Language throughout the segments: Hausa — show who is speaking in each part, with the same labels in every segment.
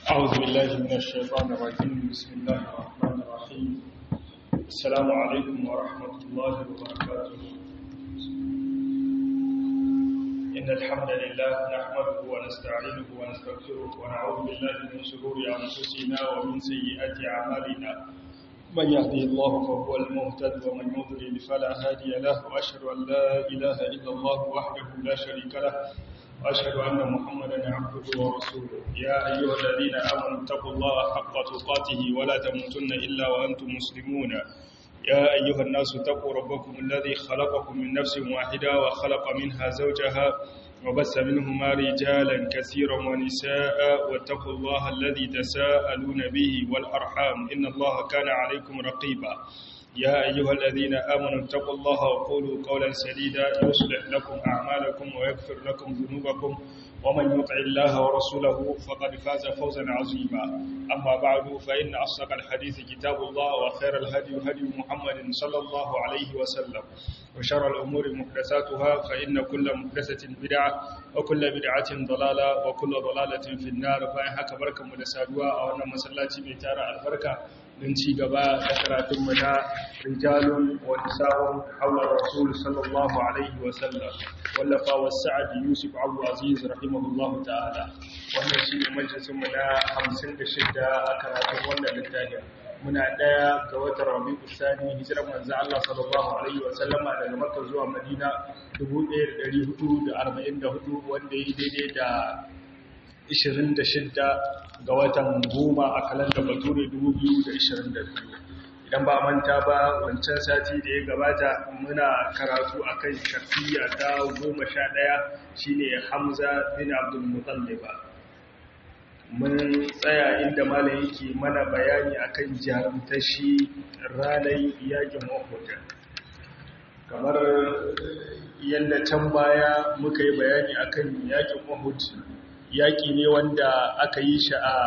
Speaker 1: أعوذ بالله من الشيطان الرجيم بسم الله الرحمن الرحيم السلام عليكم ورحمة الله وبركاته إن الحمد لله نحمده ونستعينه ونستغفره ونعوذ بالله من شرور أنفسنا ومن سيئات أعمالنا من يهده الله فهو المهتد ومن يضلل فلا هادي له وأشهد أن لا إله إلا الله وحده لا شريك له وأشهد أن محمدا عبده ورسوله يا أيها الذين آمنوا اتقوا الله حق تقاته ولا تموتن إلا وأنتم مسلمون يا أيها الناس اتقوا ربكم الذي خلقكم من نفس واحدة وخلق منها زوجها وبث منهما رجالا كثيرا ونساء واتقوا الله الذي تساءلون به والأرحام إن الله كان عليكم رقيبا يا أيها الذين آمنوا اتقوا الله وقولوا قولا سديدا يصلح لكم أعمالكم ويغفر لكم ذنوبكم ومن يطع الله ورسوله فقد فاز فوزا عظيما أما بعد فإن أصدق الحديث كتاب الله وخير الهدي هدي محمد صلى الله عليه وسلم وشر الأمور محدثاتها فإن كل محدثة بدعة وكل بدعة ضلالة وكل ضلالة في النار فإن حكى بركة مدسادوا أو أن مسلاتي بيتارة البركة من ci gaba da karatunmu na rijalun wa nisa'un haula rasul sallallahu alaihi wa sallam wallafa wa sa'ad yusuf abu aziz rahimahullahu ta'ala wannan shi ne majalisin mu na 56 a karatun wannan littafin muna daya ga watan rabi'u sani hijirar manzo Allah sallallahu alaihi wa sallama daga makka zuwa madina 1444 wanda yi daidai da 26 ga watan goma a kalandar bature 2022 idan ba manta ba wancan sati da ya gabata muna karatu akan shafiya ta goma sha ɗaya shine hamza bin abdul mutalliba mun tsaya inda malam yake mana bayani akan jarumtashi ranar yakin mahuta kamar yadda can baya muka yi bayani akan yakin mahuta yaƙi ne wanda aka yi shi a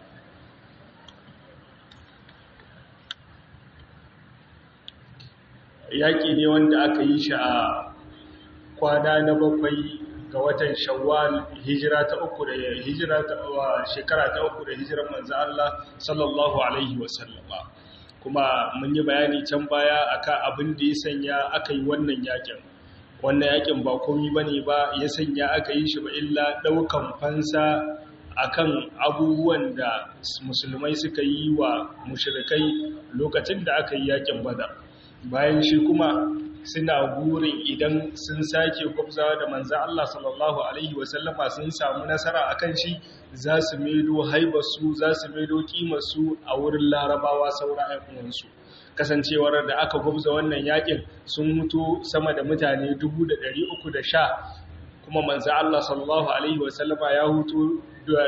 Speaker 1: yaƙi ne wanda aka yi shi a kwana na bakwai ga watan shawwal hijira ta uku da hijira ta shekara ta uku da hijiran manzo Allah sallallahu alaihi wasallama kuma mun yi bayani can baya akan abin da ya sanya aka yi wannan yaƙin wannan yakin ba komi bane ba ya sanya aka yi shi ba illa daukan fansa akan abubuwan da musulmai suka yi wa mushrikai lokacin da aka yi yakin badar bayan shi kuma suna burin idan sun sake gwabzawa da manzan Allah sallallahu alaihi wasallama sun samu nasara akan shi za su maido haibarsu za su maido kimarsu a wurin larabawa saura uwansu kasancewar da aka gwabza wannan yakin sun mutu sama da mutane 310 kuma manzo Allah sallallahu alaihi wasallama ya hutu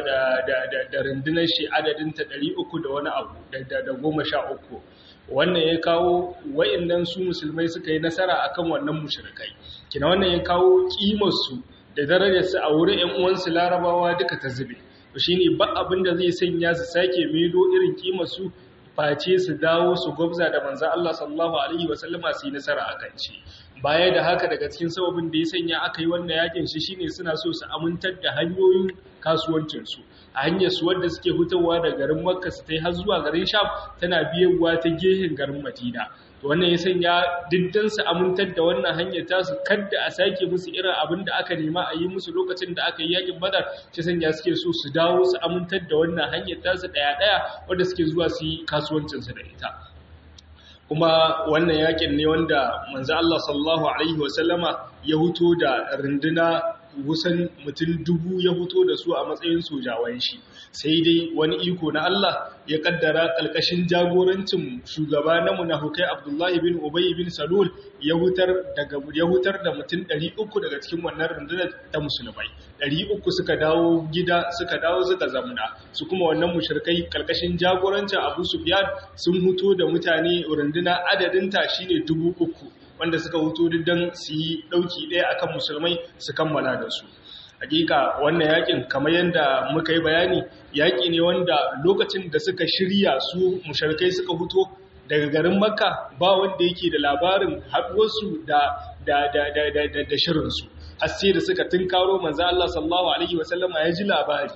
Speaker 1: da rundunar shi adadinta 300 da wani abu da goma sha uku wannan ya kawo wa'annan su musulmai suka yi nasara akan wannan mushrikai kina wannan ya kawo kimarsu da darajarsu a wurin ƴan uwansu larabawa duka ta zube to shine ba abin da zai sanya su sake maido irin kimarsu face su dawo su gwabza da manzan Allah sallallahu Alaihi wasallama su yi nasara a kan shi baya da haka daga cikin sababin da ya sanya aka yi wannan yakin shi shine suna so su amintar da hanyoyin kasuwancinsu a hanyar su wadda suke hutawa da garin makka su ta yi har zuwa garin sham tana biyanwa ta gehen garin madina wannan ya sanya diddan su amintar da wannan hanyar tasu kadda a sake musu irin abin da aka nema a yi musu lokacin da aka yi yakin badar shi sanya suke so su dawo su amintar da wannan hanyar tasu daya daya wanda suke zuwa su yi kasuwancin su da ita kuma wannan yakin ne wanda manzo Allah sallallahu alaihi wasallama ya huto da runduna kusan mutum dubu ya fito da su a matsayin sojawan shi sai dai wani iko na Allah ya kaddara kalkashin jagorancin shugaba na munafukai Abdullahi bin Ubay bin Salul ya hutar daga ya hutar da mutum 300 daga cikin wannan rundunar ta musulmai 300 suka dawo gida suka dawo suka zamna su kuma wannan mushrikai kalkashin jagorancin Abu Sufyan sun huto da mutane runduna adadin ta shine 3000 wanda suka hutu don su yi ɗauki ɗaya akan musulmai su kammala da su hakika wannan yakin kamar yadda muka yi bayani yaki ne wanda lokacin da suka shirya su musharkai suka huto daga garin makka ba wanda yake da labarin haɗuwarsu da da da da da da shirinsu har sai da suka tunkaro manzo Allah sallallahu alaihi wasallama ya ji labari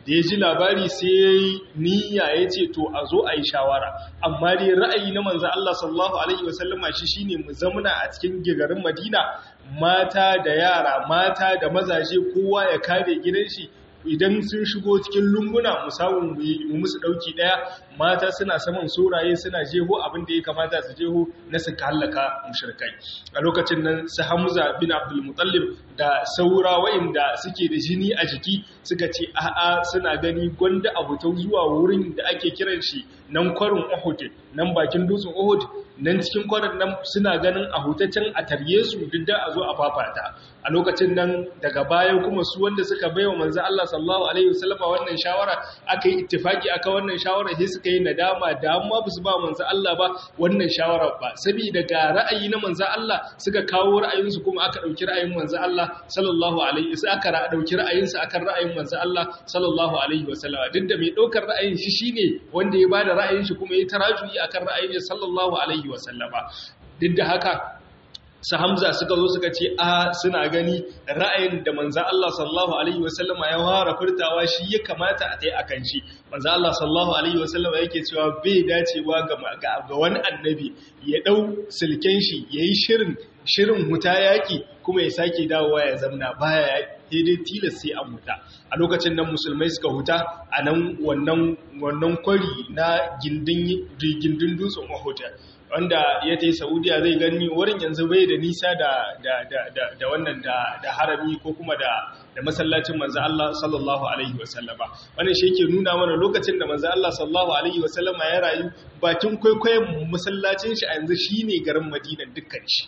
Speaker 1: da ya ji labari sai ya yi niyya ya ce to a zo a yi shawara amma dai ra'ayi na manzan Allah sallallahu Alaihi wasallama shi shi ne mu zamuna a cikin garin Madina mata da yara mata da mazaje kowa ya kare gidan shi idan sun shigo cikin lunguna mu samu mu musu dauki daya mata suna saman soraye suna jeho abin da ya kamata su jeho na su kallaka mushrikai a lokacin nan su Hamza bin Abdul Muttalib da saura wa'inda suke da jini a jiki suka ce a'a suna gani gwanda abutau zuwa wurin da ake kiran shi nan kwarin Uhud nan bakin dutsen Uhud nan cikin kwarin nan suna ganin a hutaccen a tarye su duk da a zo a fafata a lokacin nan daga baya kuma su wanda suka baiwa manzo Allah sallallahu alaihi wasallam wannan shawara aka yi ittifaki aka wannan shawara sai suka yi nadama da amma ba su ba manzo Allah ba wannan shawara ba saboda ga ra'ayi na manzo Allah suka kawo ra'ayin su kuma aka dauki ra'ayin manzo Allah sallallahu alaihi wasallam aka dauki ra'ayin su akan ra'ayin manzo Allah sallallahu alaihi wasallam duk da mai daukar ra'ayin shi shine wanda ya bada ra'ayin shi kuma ya tarajuyi akan ra'ayin sallallahu alaihi wasallama duk da haka su hamza suka zo suka ce a suna gani ra'ayin da manza Allah sallallahu alaihi wasallama ya fara furtawa shi ya kamata a tai akan shi manza Allah sallallahu alaihi wasallama yake cewa bai dacewa ga ga wani annabi ya dau silken shi yayi shirin shirin huta yaki kuma ya sake dawowa ya zamna baya daidai tilas sai an huta a lokacin nan musulmai suka huta a nan wannan wannan kwari na gindin gindin dutsen Uhud wanda ya ta yi saudiya zai gani wurin yanzu bai da nisa da wannan da harami ko kuma da masallacin manzo Allah sallallahu alaihi wasallama wannan shi yake nuna mana lokacin da manzo Allah sallallahu alaihi wasallama ya rayu bakin kwaikwayon masallacin shi a yanzu shine garin Madina dukkan shi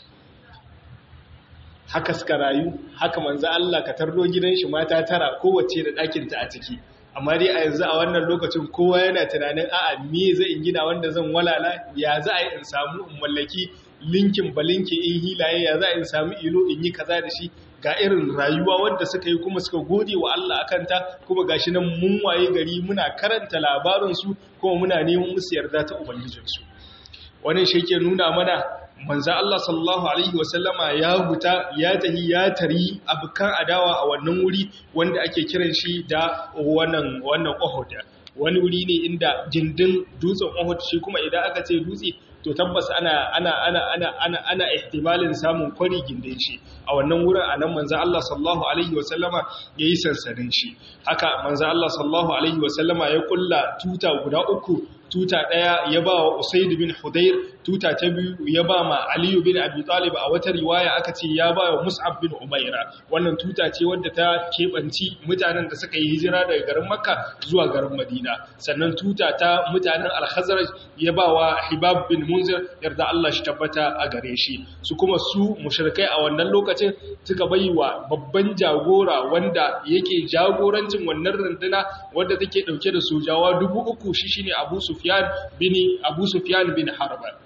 Speaker 1: haka suka rayu haka manzo Allah ka tardo gidan shi mata tara kowace da ɗakin ta a ciki amma dai a yanzu a wannan lokacin kowa yana tunanin a'a me zai in gina wanda zan walala ya za a yi in samu in mallaki linkin balinki in hilaye ya za a in samu ilo in yi kaza da shi ga irin rayuwa wadda suka yi kuma suka gode wa Allah akan ta kuma gashi nan mun waye gari muna karanta labarin su kuma muna neman musu yarda ta ubangijinsu wannan shi yake nuna mana manzo Allah sallallahu alaihi wasallama ya huta ya tahi ya tari abukan adawa a wannan wuri wanda ake kiran shi da wannan wannan Uhud wani wuri ne inda gindin dutsen Uhud shi kuma idan aka ce dutse to tabbas ana ana ana ana ana ana ihtimalin samun kwari gindin shi a wannan wurin anan manzo Allah sallallahu alaihi wasallama yayi sansanin shi haka manzo Allah sallallahu alaihi wasallama ya kulla tuta guda uku tuta ɗaya ya ba wa Usaid bin Hudayr tuta ta biyu ya ba ma Ali bin Abi Talib a wata riwaya aka ce ya ba wa Mus'ab bin Umaira wannan tuta ce wadda ta kebanci mutanen da suka yi hijira daga garin Makka zuwa garin Madina sannan tuta ta mutanen Al-Khazraj ya ba wa Hibab bin Munzir yarda Allah shi tabbata a gare shi su kuma su mushrikai a wannan lokacin suka wa babban jagora wanda yake jagorancin wannan runduna wadda take dauke da sojawa dubu uku shi shine Abu Sufyan bin Abu Sufyan bin Harb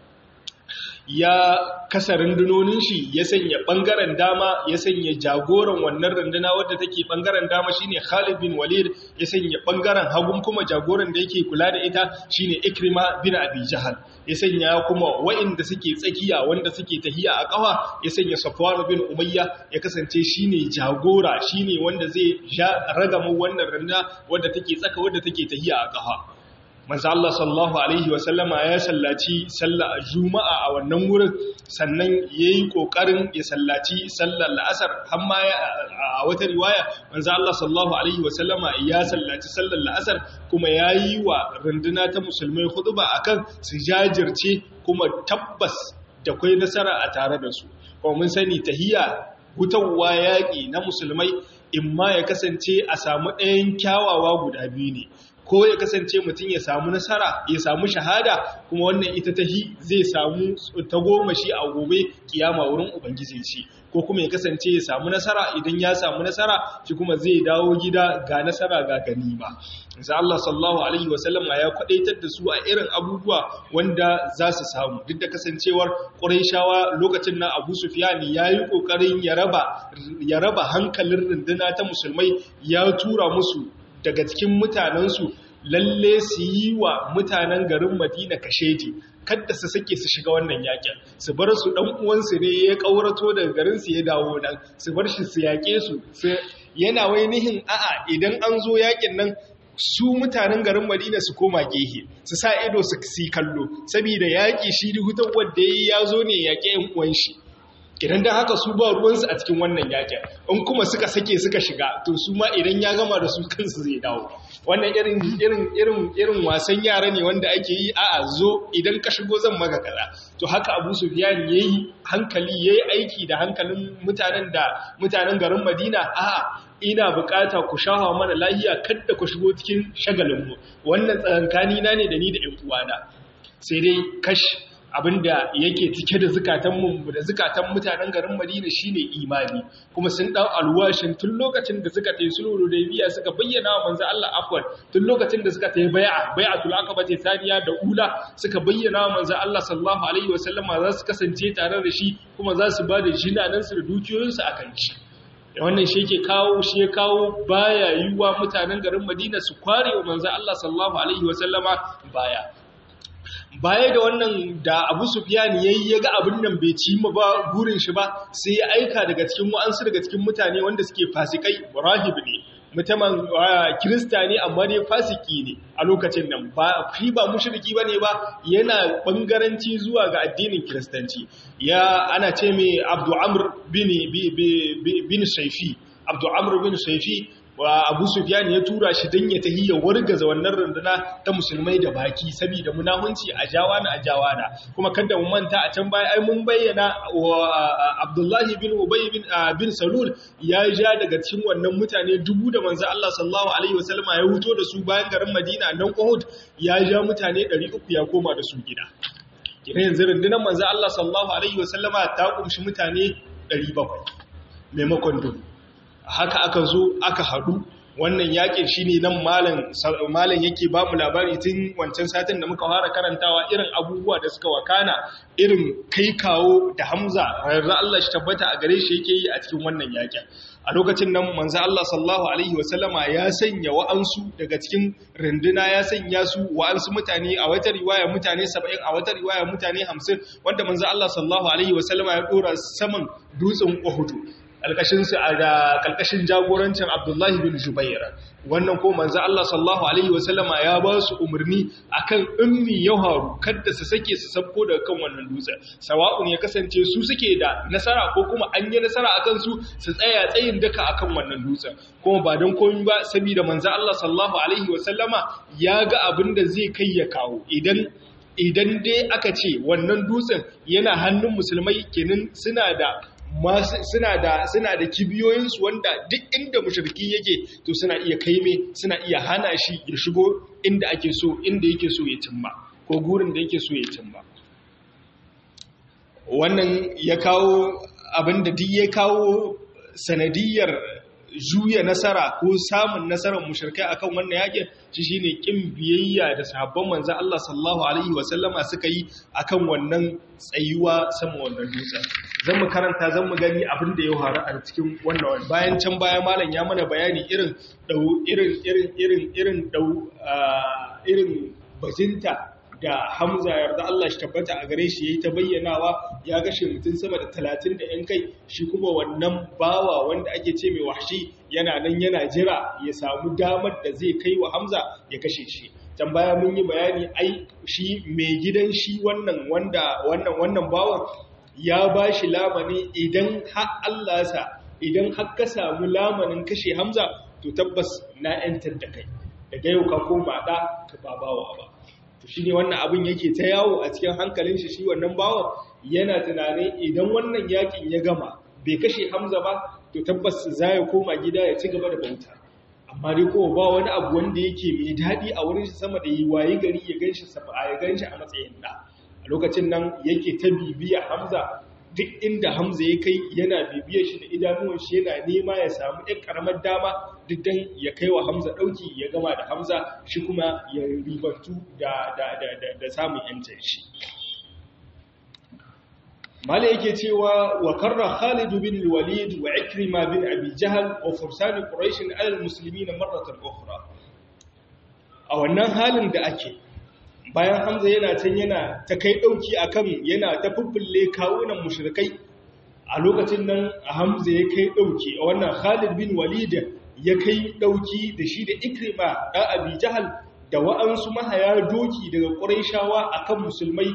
Speaker 1: ya kasa rundunonin shi ya sanya bangaren dama ya sanya jagoran wannan runduna wadda take bangaren dama shine Khalid bin Walid ya sanya bangaren hagun kuma jagoran da yake kula da ita shine Ikrima bin Abi Jahal ya sanya kuma wa'inda suke tsakiya wanda suke tahiya a kafa ya sanya Safwan bin Umayya ya kasance shine jagora shine wanda zai ragama wannan runduna wadda take tsaka wadda take tahiya a kafa manzo Allah sallallahu alaihi wasallama ya sallaci sallar juma'a a wannan wurin sannan yayi kokarin ya sallaci sallar la'asar har ma a wata riwaya manzo Allah sallallahu alaihi wasallama ya sallaci sallar la'asar kuma yayi wa runduna ta musulmai khutba akan su jajirce kuma tabbas da kai nasara a tare da su kuma mun sani tahiyya hutawa yaƙi na musulmai imma ya kasance a samu ɗayan kyawawa guda biyu ne ko ya kasance mutum ya samu nasara ya samu shahada kuma wannan ita tahi zai samu tagomashi a gobe kiyama wurin ubangiji shi ko kuma ya kasance ya samu nasara idan ya samu nasara shi kuma zai dawo gida ga nasara ga ganima insha Allah sallallahu alaihi wasallam ya kwadaitar da su a irin abubuwa wanda za su samu duk da kasancewar Qurayshawa lokacin nan Abu Sufyan yayi kokarin ya raba ya raba hankalin runduna ta musulmai ya tura musu daga cikin mutanensu lalle su yi wa mutanen garin madina kashedi kadda su sake su shiga wannan yakin su bar su dan uwansu ne ya kaurato daga garin su ya dawo nan su bar shi su yake su yana wai nihin a'a idan an zo yakin nan su mutanen garin madina su koma gehe su sa ido su si kallo saboda yaƙi shi hutar wanda ya zo ne yaƙe yan uwan shi idan da haka su ba ruwansu a cikin wannan yaƙin in kuma suka sake suka shiga to su ma idan ya gama da su kansu zai dawo wannan irin irin irin irin wasan yara ne wanda ake yi a'a zo idan ka shigo zan maka kaza to haka Abu Sufyan yayi hankali yayi aiki da hankalin mutanen da mutanen garin Madina a'a ina bukata ku shahawa mana lahiya kada ku shigo cikin shagalin mu wannan tsakankani na ne da ni da ƴan uwana sai dai kash abinda yake cike da zukatanmu da zukatan mutanen garin Madina shine imani kuma sun dau alwashin tun lokacin da suka tayi sulhu da biya suka bayyana wa manzo Allah afwan tun lokacin da suka tayi bai'a bai'atul aqaba ta saniya da ula suka bayyana wa manzo Allah sallallahu alaihi wasallama za su kasance tare da shi kuma za su bada jinanan su da dukiyoyin su akan shi wannan shi yake kawo shi ya kawo baya yiwa mutanen garin Madina su kware wa manzo Allah sallallahu alaihi wasallama baya baya da wannan da abu sufyan yayi ya ga abin nan bai ci ma ba gurin shi ba sai ya aika daga cikin wa'ansu daga cikin mutane wanda suke fasikai rahib ne mutumin kirista ne amma dai fasiki ne a lokacin nan ba fi ba mushriki bane ba yana bangaranci zuwa ga addinin kiristanci ya ana ce mai abdu amr bin bin shaifi abdu amr bin shaifi wa abu sufyan ya tura shi don ya tahi ya wargaza wannan runduna ta musulmai da baki saboda munahunci a jawana a jawana kuma kada mu manta a can baya ai mun bayyana wa abdullahi bin ubay bin bin salul ya ja daga cikin wannan mutane dubu da manzo Allah sallallahu alaihi wasallam ya huto da su bayan garin Madina nan Uhud ya ja mutane 300 ya koma da su gida kina yanzu rundunar manzo Allah sallallahu alaihi wasallama ta kumshi mutane 700 maimakon dubu haka aka zo aka haɗu wannan yakin shi ne nan malam yake ba mu labari tun wancan satin da muka fara karantawa irin abubuwa da suka wakana irin kai kawo da hamza rarra Allah shi tabbata a gare shi yake yi a cikin wannan yakin a lokacin nan manzo Allah sallallahu alaihi wasallama ya sanya wa'ansu daga cikin runduna ya sanya su wa'ansu mutane a wata riwaya mutane 70 a wata riwaya mutane 50 wanda manzo Allah sallallahu alaihi wasallama ya dora saman dutsen Uhud alƙashinsu a da ƙalƙashin jagorancin abdullahi bin jubaira wannan ko manzo Allah sallallahu alaihi wasallama ya ba su umarni akan ummi ya haru kada su sake su sabko daga kan wannan dutsen sawa'un ya kasance su suke da nasara ko kuma an yi nasara akan su su tsaya tsayin daka akan wannan dutsen kuma ba don komai ba saboda manzo Allah sallallahu alaihi wasallama ya ga abin da zai kai ya kawo idan idan dai aka ce wannan dutsen yana hannun musulmai kenan suna da suna da suna da kibiyoyinsu wanda duk inda mushriki yake to suna iya kaime suna iya hana shi ya shigo inda ake so inda yake so ya cimma ko gurin da yake so ya cimma wannan ya kawo abinda duk ya kawo sanadiyar juya nasara ko samun nasarar mushrikai akan wannan yakin shi shine kin biyayya da sahabban manzon Allah sallallahu alaihi wasallama suka yi akan wannan tsayuwa sama wannan dutsen zan mu karanta zan mu gani abin da ya faru a cikin wannan bayan can baya malam ya mana bayani irin dau irin irin irin irin dau irin bajinta da Hamza yarda Allah shi tabbata a gare shi yayi ta bayyanawa ya gashe mutum sama da 30 da yan kai shi kuma wannan bawa wanda ake ce mai wahshi yana nan yana jira ya samu damar da zai kai wa Hamza ya kashe shi can baya mun yi bayani ai shi mai gidan shi wannan wanda wannan wannan bawan ya bashi lamani idan har Allah sa idan har ka samu lamanin kashe Hamza to tabbas na yantar da kai daga yau ka koma da ka babawa ba to shi ne wannan abin yake ta yawo a cikin hankalin shi shi wannan bawan yana tunanin idan wannan yakin ya gama bai kashe hamza ba to tabbas za ya koma gida ya ci gaba da bauta amma dai kowa ba wani abu wanda yake mai daɗi a wurin shi sama da yi waye gari ya ganshi ya ganshi a matsayin da a lokacin nan yake ta bibiya hamza duk inda hamza ya kai yana bibiyar shi da idanuwan shi yana nema ya samu ɗan ƙaramar dama duk dan ya kai wa hamza ɗauki ya gama da hamza shi kuma ya ribantu da samun yancin shi mala yake cewa wa karra khalid bin walid wa ikrima bin abi jahal wa fursan quraish ala almuslimin marratan ukhra a wannan halin da ake bayan hamza yana can yana ta kai dauki akan yana ta fuffulle kawunan mushrikai a lokacin nan hamza ya kai dauki a wannan khalid bin walid ya kai ɗauki da shi da ikrima ɗan abi jahal da wa'ansu mahaya doki daga ƙuraishawa a kan musulmai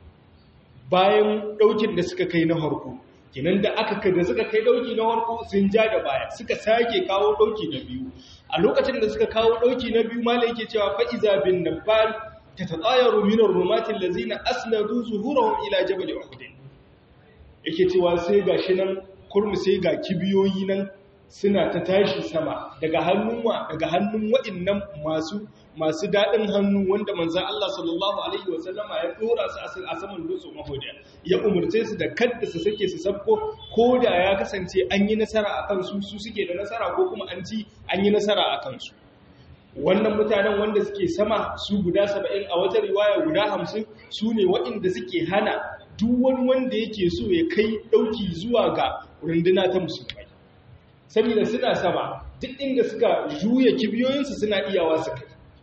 Speaker 1: bayan ɗaukin da suka kai na harko kinan da aka da suka kai ɗauki na harko sun ja da baya suka sake kawo ɗauki na biyu a lokacin da suka kawo ɗauki na biyu mala yake cewa fa'iza bin nabal ta taɗayaru minar romatin lazina asnadu zuhurahun ila jabal uhud yake cewa sai ga shi nan kurmi sai ga kibiyoyi nan suna ta tashi sama daga hannun wa daga hannun wa'annan masu masu dadin hannu wanda manzon Allah sallallahu alaihi wasallama ya dora su a saman dutsen Uhud ya umurce su da kadda su sake su sabko ko da ya kasance an yi nasara akan su su suke da nasara ko kuma an ci an yi nasara akan su wannan mutanen wanda suke sama su guda 70 a wata riwaya guda 50 su ne waɗanda suke hana duk wani wanda yake so ya kai ɗauki zuwa ga runduna ta musulmai saboda suna sama duk inda suka juya kibiyoyinsu suna iyawa su kai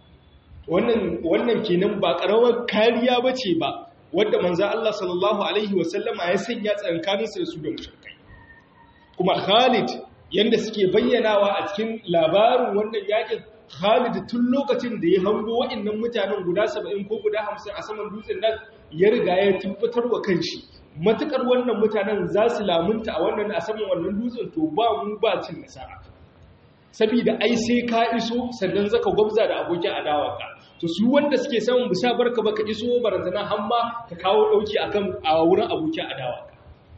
Speaker 1: wannan kenan ba ƙarawar kariya ba ce ba wadda manzan Allah sallallahu Alaihi wasallama ya sanya tsankaninsu da su da mushrikai kuma khalid yadda suke bayyanawa a cikin labarin wannan yakin khalid tun lokacin da ya hango wa'annan mutanen guda 70 ko guda 50 a saman dutsen nan ya riga ya tabbatar wa kanshi matukar wannan mutanen za su lamunta a wannan a saman wannan dutsen to ba mu ba cin nasara saboda ai sai ka iso sannan zaka gwabza da abokin adawarka to su wanda suke samun bisa barka baka iso barazana hamma ka kawo dauki akan a wurin abokin adawarka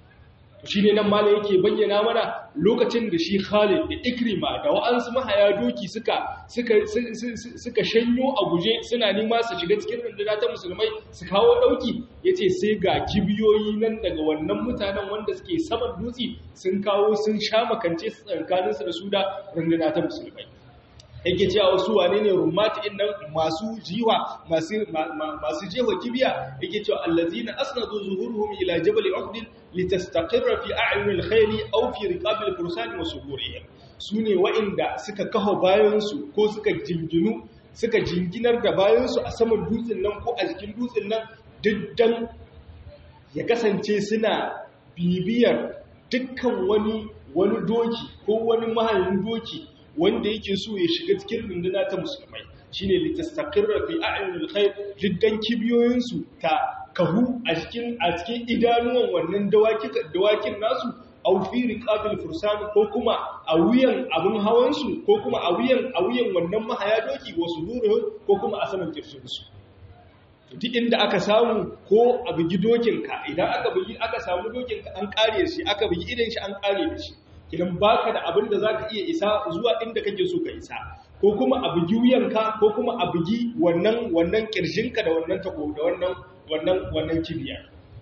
Speaker 1: shi ne nan mala yake bayyana mana lokacin da shi Khalid da Ikrima da wa'ansu mahaya doki suka suka suka shanyo a guje suna nima su shiga cikin runduna ta musulmai su kawo dauki yace sai ga kibiyoyi nan daga wannan mutanen wanda suke saman dutse sun kawo sun sha makance su tsakanin su da su da runduna ta musulmai yake cewa wasu wane ne rumati nan masu jiwa masu masu jewa kibiya yake cewa allazina asnadu zuhuruhum ila jabal uhd litastaqirra fi a'yun al-khayl aw fi riqab al-fursan wa suhurihim sune wa'inda suka kaho bayan su ko suka jinginu suka jinginar da bayan su a saman dutsen nan ko a jikin dutsen nan diddan ya kasance suna bibiyar dukkan wani wani doki ko wani mahallin doki wanda yake so ya shiga cikin runduna ta musulmai shine litastaqirra fi a'yunil khayr jiddan kibiyoyinsu ta kahu a cikin a cikin idanuwan wannan dawaki dawakin nasu aw fi riqabil fursan ko kuma a wuyan abun hawan su ko kuma a wuyan a wuyan wannan mahaya doki wasu duru ko kuma a saman kirsun su duk inda aka samu ko a bugi dokinka idan aka bugi aka samu dokinka an kare shi aka bugi idan shi an kare da shi kidan baka da abin da zaka iya isa zuwa inda kake so ka isa ko kuma a bugi wuyanka ko kuma a bugi wannan wannan kirjinka da wannan tako da wannan wannan wannan kibiya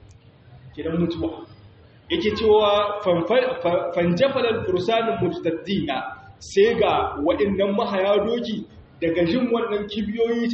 Speaker 1: kidan mutuwa yake cewa fanjafalal fursanul mujtaddina sai ga waɗannan mahaya doki daga jin wannan kibiyoyi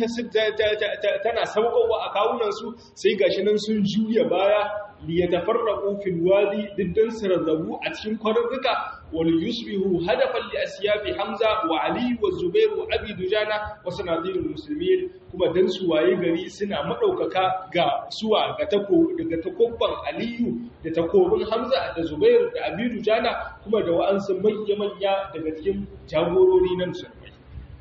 Speaker 1: tana saukowa a kawunansu sai gashi nan sun juya baya liyatafarraqu fil wadi diddan sirzabu a cikin kwarurruka wal yusbihu hadafan li asyafi hamza wa ali wa zubair wa abi dujana wa sanadilul muslimin kuma dan su waye gari suna madaukaka ga suwa ga tako daga takobban aliyu da takobin hamza da zubair da abi dujana kuma da wa'ansu manya manya daga cikin jagorori nan musulmai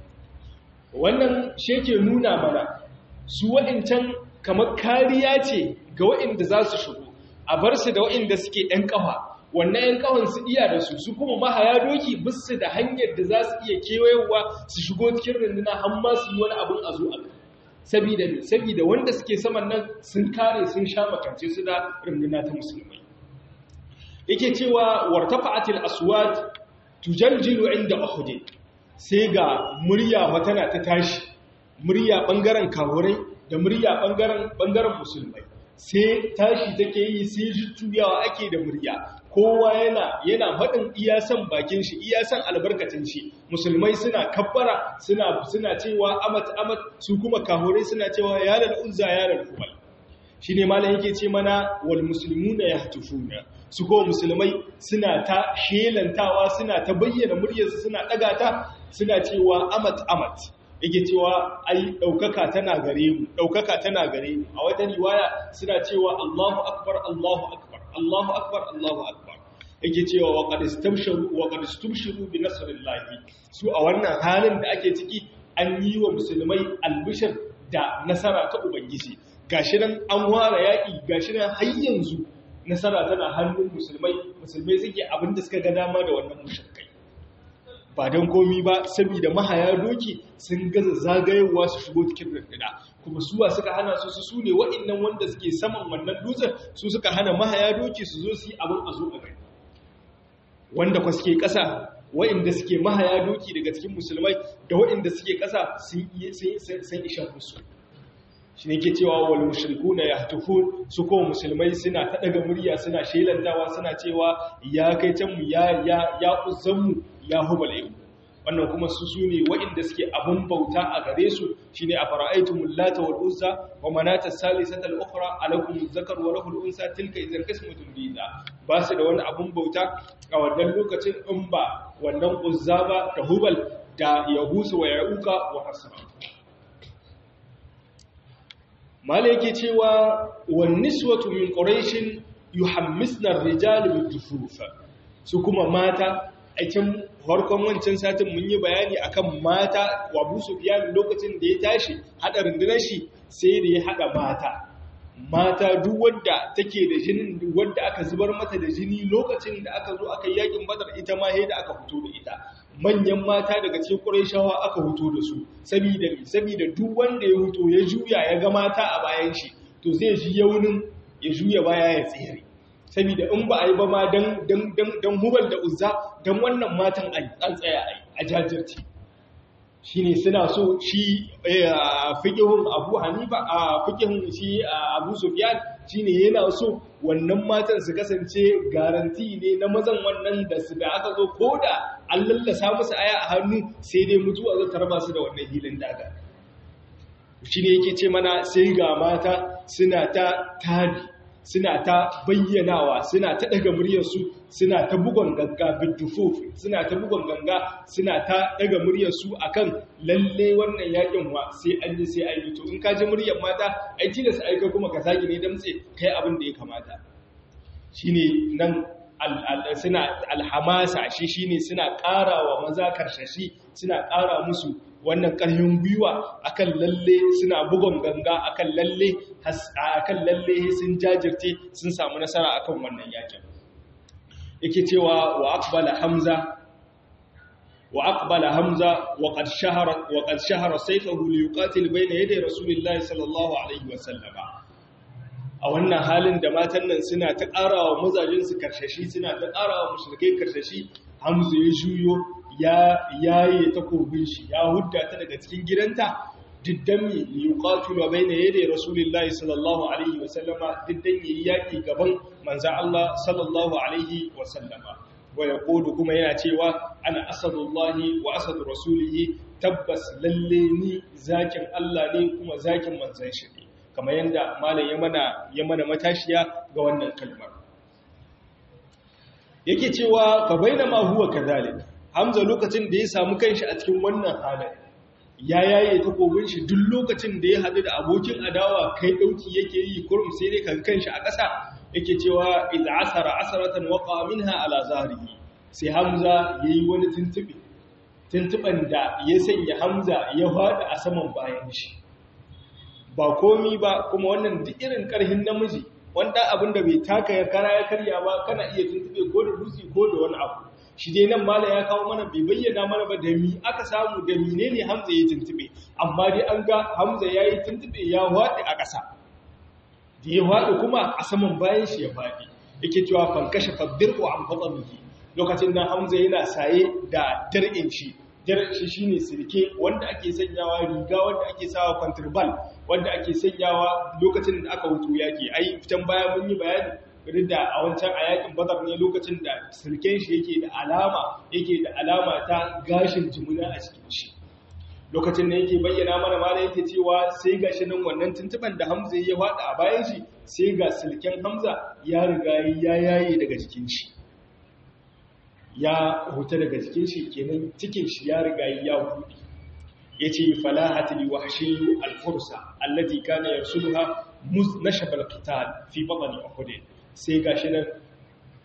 Speaker 1: wannan sheke nuna mana su wa'incan kamar kariya ce ga wa'inda za su shigo a bar su da wa'inda suke ‘yan ƙafa wannan ‘yan ƙafan su iya da su su kuma mahaya doki bisu da hanyar da za su iya kewayewa su shigo cikin runduna har ma su yi wani abin a zo a kai sabida ne sabida wanda suke saman nan sun kare sun sha makance su da runduna ta musulmai yake cewa wartafa'atil aswat tujaljilu inda uhud sai ga murya matana ta tashi murya bangaren kawurai da murya bangaren bangaren musulmai sai tashi take yi sai jujjuyawa ake da murya kowa yana yana faɗin iyasan bakin shi iyasan albarkacin shi musulmai suna kabbara suna suna cewa amat amat su kuma kahurai suna cewa ya lal uzza ya lal hubal shine malam yake ce mana wal muslimuna yahtufuna su ko musulmai suna ta shelantawa suna ta bayyana muryarsu suna daga ta suna cewa amat amat yake cewa ai daukaka tana gare mu daukaka tana gare mu a wata riwaya suna cewa Allahu akbar Allahu akbar Allahu akbar Allahu akbar yake cewa wa qad istabsharu wa qad istabsharu bi nasrillahi su a wannan halin da ake ciki an yi wa musulmai albishir da nasara ta ubangiji gashi nan an ware yaki gashi nan har yanzu nasara tana hannun musulmai musulmai suke abin da suka ga dama da wannan mushrikai ba don komi ba saboda mahaya doki sun gaza zagayewa su shigo cikin runduna kuma suwa suka hana su su ne waɗannan wanda suke saman wannan dutsen su suka hana mahaya doki su zo su yi abin a zo a gani wanda kwa suke ƙasa waɗanda suke mahaya doki daga cikin musulmai da waɗanda suke ƙasa sun isha musu shi ne ke cewa wal mushriku na ya tufu su ko musulmai suna ta daga murya suna shelantawa suna cewa ya kai can mu ya ya ya uzanmu ya hubal yau wannan kuma su su ne waɗanda suke abun bauta a gare su shine a fara'aitumul lata wal uzza wa manata salisata al ukhra alakum zakar wa lahul unsa tilka idan qismatun biza ba su da wani abun bauta a wannan lokacin in ba wannan uzza ba da hubal da yahusu wa yauka wa hasra mala yake cewa wan niswatu min quraishin yuhammisna ar-rijal bid-dufuf su kuma mata a can farkon wancan satin mun yi bayani akan mata wa Abu Sufyan lokacin da ya tashi hada rundunar shi sai da ya hada mata mata duk wanda take da jinin wanda aka zubar mata da jini lokacin da aka zo aka yi yakin Badar ita ma sai da aka fito da ita manyan mata daga cikin Qurayshawa aka fito da su saboda saboda duk wanda ya fito ya juya ya ga mata a bayan shi to zai ji yaunin ya juya baya ya tsere saboda in ba a yi ba ma don hubal da uzza don wannan matan an tsaya a jajirci shi ne suna so shi fikihun abu hanifa a fikihun shi abu sufiyan shi ne yana so wannan matan su kasance garanti ne na mazan wannan da su da aka zo ko da an lallasa musu aya a hannu sai dai mutuwa zai tarba su da wannan hilin daga shi ne yake ce mana sai ga mata suna ta tabi suna ta bayyanawa suna ta daga muryarsu suna ta bugon ganga bidufuf suna ta bugon ganga suna ta daga muryarsu akan lalle wannan yakin wa sai an yi sai an yi to in ka ji muryar mata ai tilas ai kai kuma ka saki ne damtse kai abin da ya kamata shine nan suna alhamasa shi shine suna ƙarawa maza karshashi suna ƙara musu wannan ƙarfin gwiwa akan lalle suna bugon ganga akan lalle akan lalle sun jajirce sun samu nasara akan wannan yakin yake cewa wa aqbala hamza wa aqbala hamza wa qad shahara wa qad shahara sayfahu li yuqatil bayna yaday rasulillahi sallallahu alaihi wa sallama a wannan halin da matan nan suna ta ƙarawa mazajin su karshashi suna ta ƙarawa mushrikai karshashi hamza ya juyo ya yaye takobin shi ya hudda ta daga cikin gidanta diddan mi yuqatilu bayna yaday rasulillahi sallallahu alaihi wa sallama diddan yayi yaki gaban manzon Allah sallallahu alaihi wa sallama wa yaqulu kuma yana cewa ana asadullahi wa asadu rasulihi tabbas lalle ni zakin Allah ne kuma zakin manzon shi ne kamar yanda malam ya mana ya mana matashiya ga wannan kalmar yake cewa fa bainama huwa kadhalik Hamza lokacin da ya samu kanshi a cikin wannan halin ya yaye takobin shi duk lokacin da ya haɗu da abokin adawa kai ɗauki yake yi kurum sai dai kan kanshi a ƙasa yake cewa idza asara asaratan waqa minha ala zahrihi sai Hamza yayi wani tuntube tuntuban da ya sanya Hamza ya faɗi a saman bayan shi ba komi ba kuma wannan duk irin ƙarhin namiji wanda abin da bai taka ya kara ya karya ba kana iya tuntube ko da dutse ko da wani abu shi dai nan mala ya kawo mana bai bayyana mana ba da mi aka samu da menene Hamza ya tuntube amma dai an ga Hamza yayi tuntube ya wadi a ƙasa da ya wadi kuma a saman bayan shi ya fadi yake cewa fan kashe faddirqu an fadlihi lokacin nan Hamza yana saye da dar'in shi dar'in shi shine sirke wanda ake sanyawa riga wanda ake sawa kwantirbal wanda ake sanyawa lokacin da aka wuto yaki ai fitan baya mun yi bayani duk da a wancan a yakin badar ne lokacin da sirken shi yake da alama yake da alama ta gashin jimuna a cikin shi lokacin da yake bayyana mana mala yake cewa sai gashi nan wannan tuntuban da Hamza ya wada a bayan shi sai ga silken Hamza ya riga ya yaye daga jikin shi ya huta daga jikin shi kenan cikin shi ya riga ya hudi yace falahat li wahshi al-fursa allati kana yarsuluha muznashab al-qital fi batni uhud sai gashi nan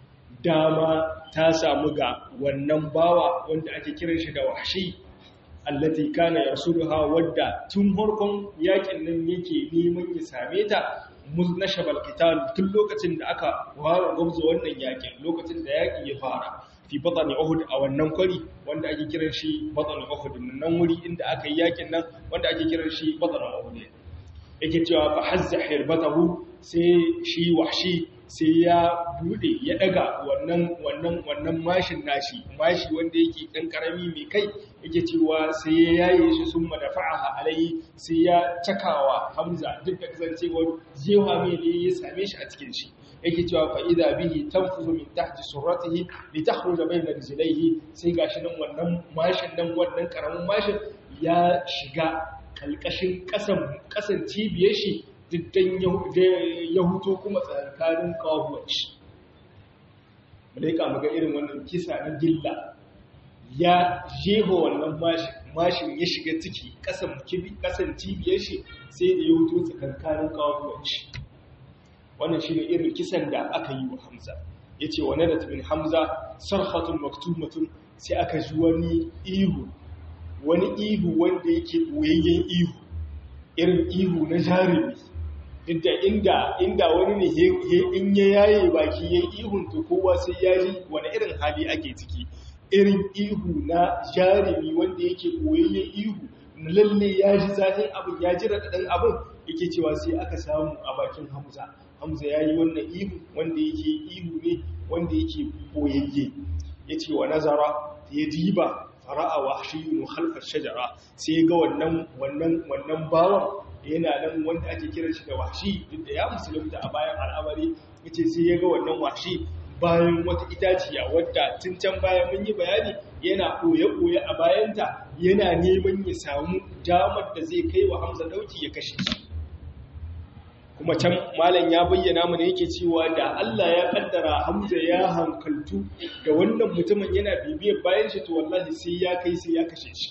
Speaker 1: dama ta samu ga wannan bawa wanda ake kiran shi da wahshi allati kana yasuluha wadda tun farkon yakin nan yake neman ya same ta muznashabal qital tun lokacin da aka fara gwabza wannan yakin lokacin da yaki ya fara fi batani uhud a wannan kwari wanda ake kiran shi batani uhud nan wuri inda aka yi yakin nan wanda ake kiran shi batani uhud yake cewa fa hazza hirbatahu sai shi wahshi sai ya bude ya daga wannan wannan wannan mashin nashi mashi wanda yake dan karami mai kai yake cewa sai ya yaye shi summa dafa'aha alai sai ya cakawa hamza duk da kasancewar jewa mai ne ya same shi a cikin shi yake cewa fa idza bihi tanfuzu min tahti surratihi li takhruja bayna rijlaihi sai gashi nan wannan mashin nan wannan karamin mashin ya shiga kalkashin kasan kasan cibiyar shi diddan ya huto kuma tsakanin kawuwar shi malaika muga irin wannan kisa na gilla ya jeho wannan mashin mashin ya shiga ciki kasan kasan cibiyar shi sai da ya huto tsakanin kawuwar shi wannan shine irin kisan da aka yi wa Hamza yace wa nadat bin Hamza sarhatun maktumatun sai aka ji wani ihu wani ihu wanda yake boyayyen ihu irin ihu na jarumi inda inda inda wani ne in ya yaye baki yayin ihun to kowa sai ya ji wani irin hali ake ciki irin ihu na jarumi wanda yake boyayyen ihu lalle ya ji zafin abin ya ji raɗaɗin abin yake cewa sai aka samu a bakin Hamza Hamza ya yi wannan ihu wanda yake ihu ne wanda yake boyayye ya ce wa nazara ya diba fara'a wa shiyunu halfar shajara sai ga wannan wannan wannan bawan yana nan wanda ake kiran shi da washi duk da ya musulunta a bayan al'amari yace sai ya ga wannan washi bayan wata itaciya wadda tun can bayan mun yi bayani yana koye-koye a bayanta yana neman ya samu damar da zai kai wa Hamza dauki ya kashe shi kuma can malam ya bayyana mana yake cewa da Allah ya kaddara Hamza ya hankaltu da wannan mutumin yana bibiyar bayan shi to wallahi sai ya kai sai ya kashe shi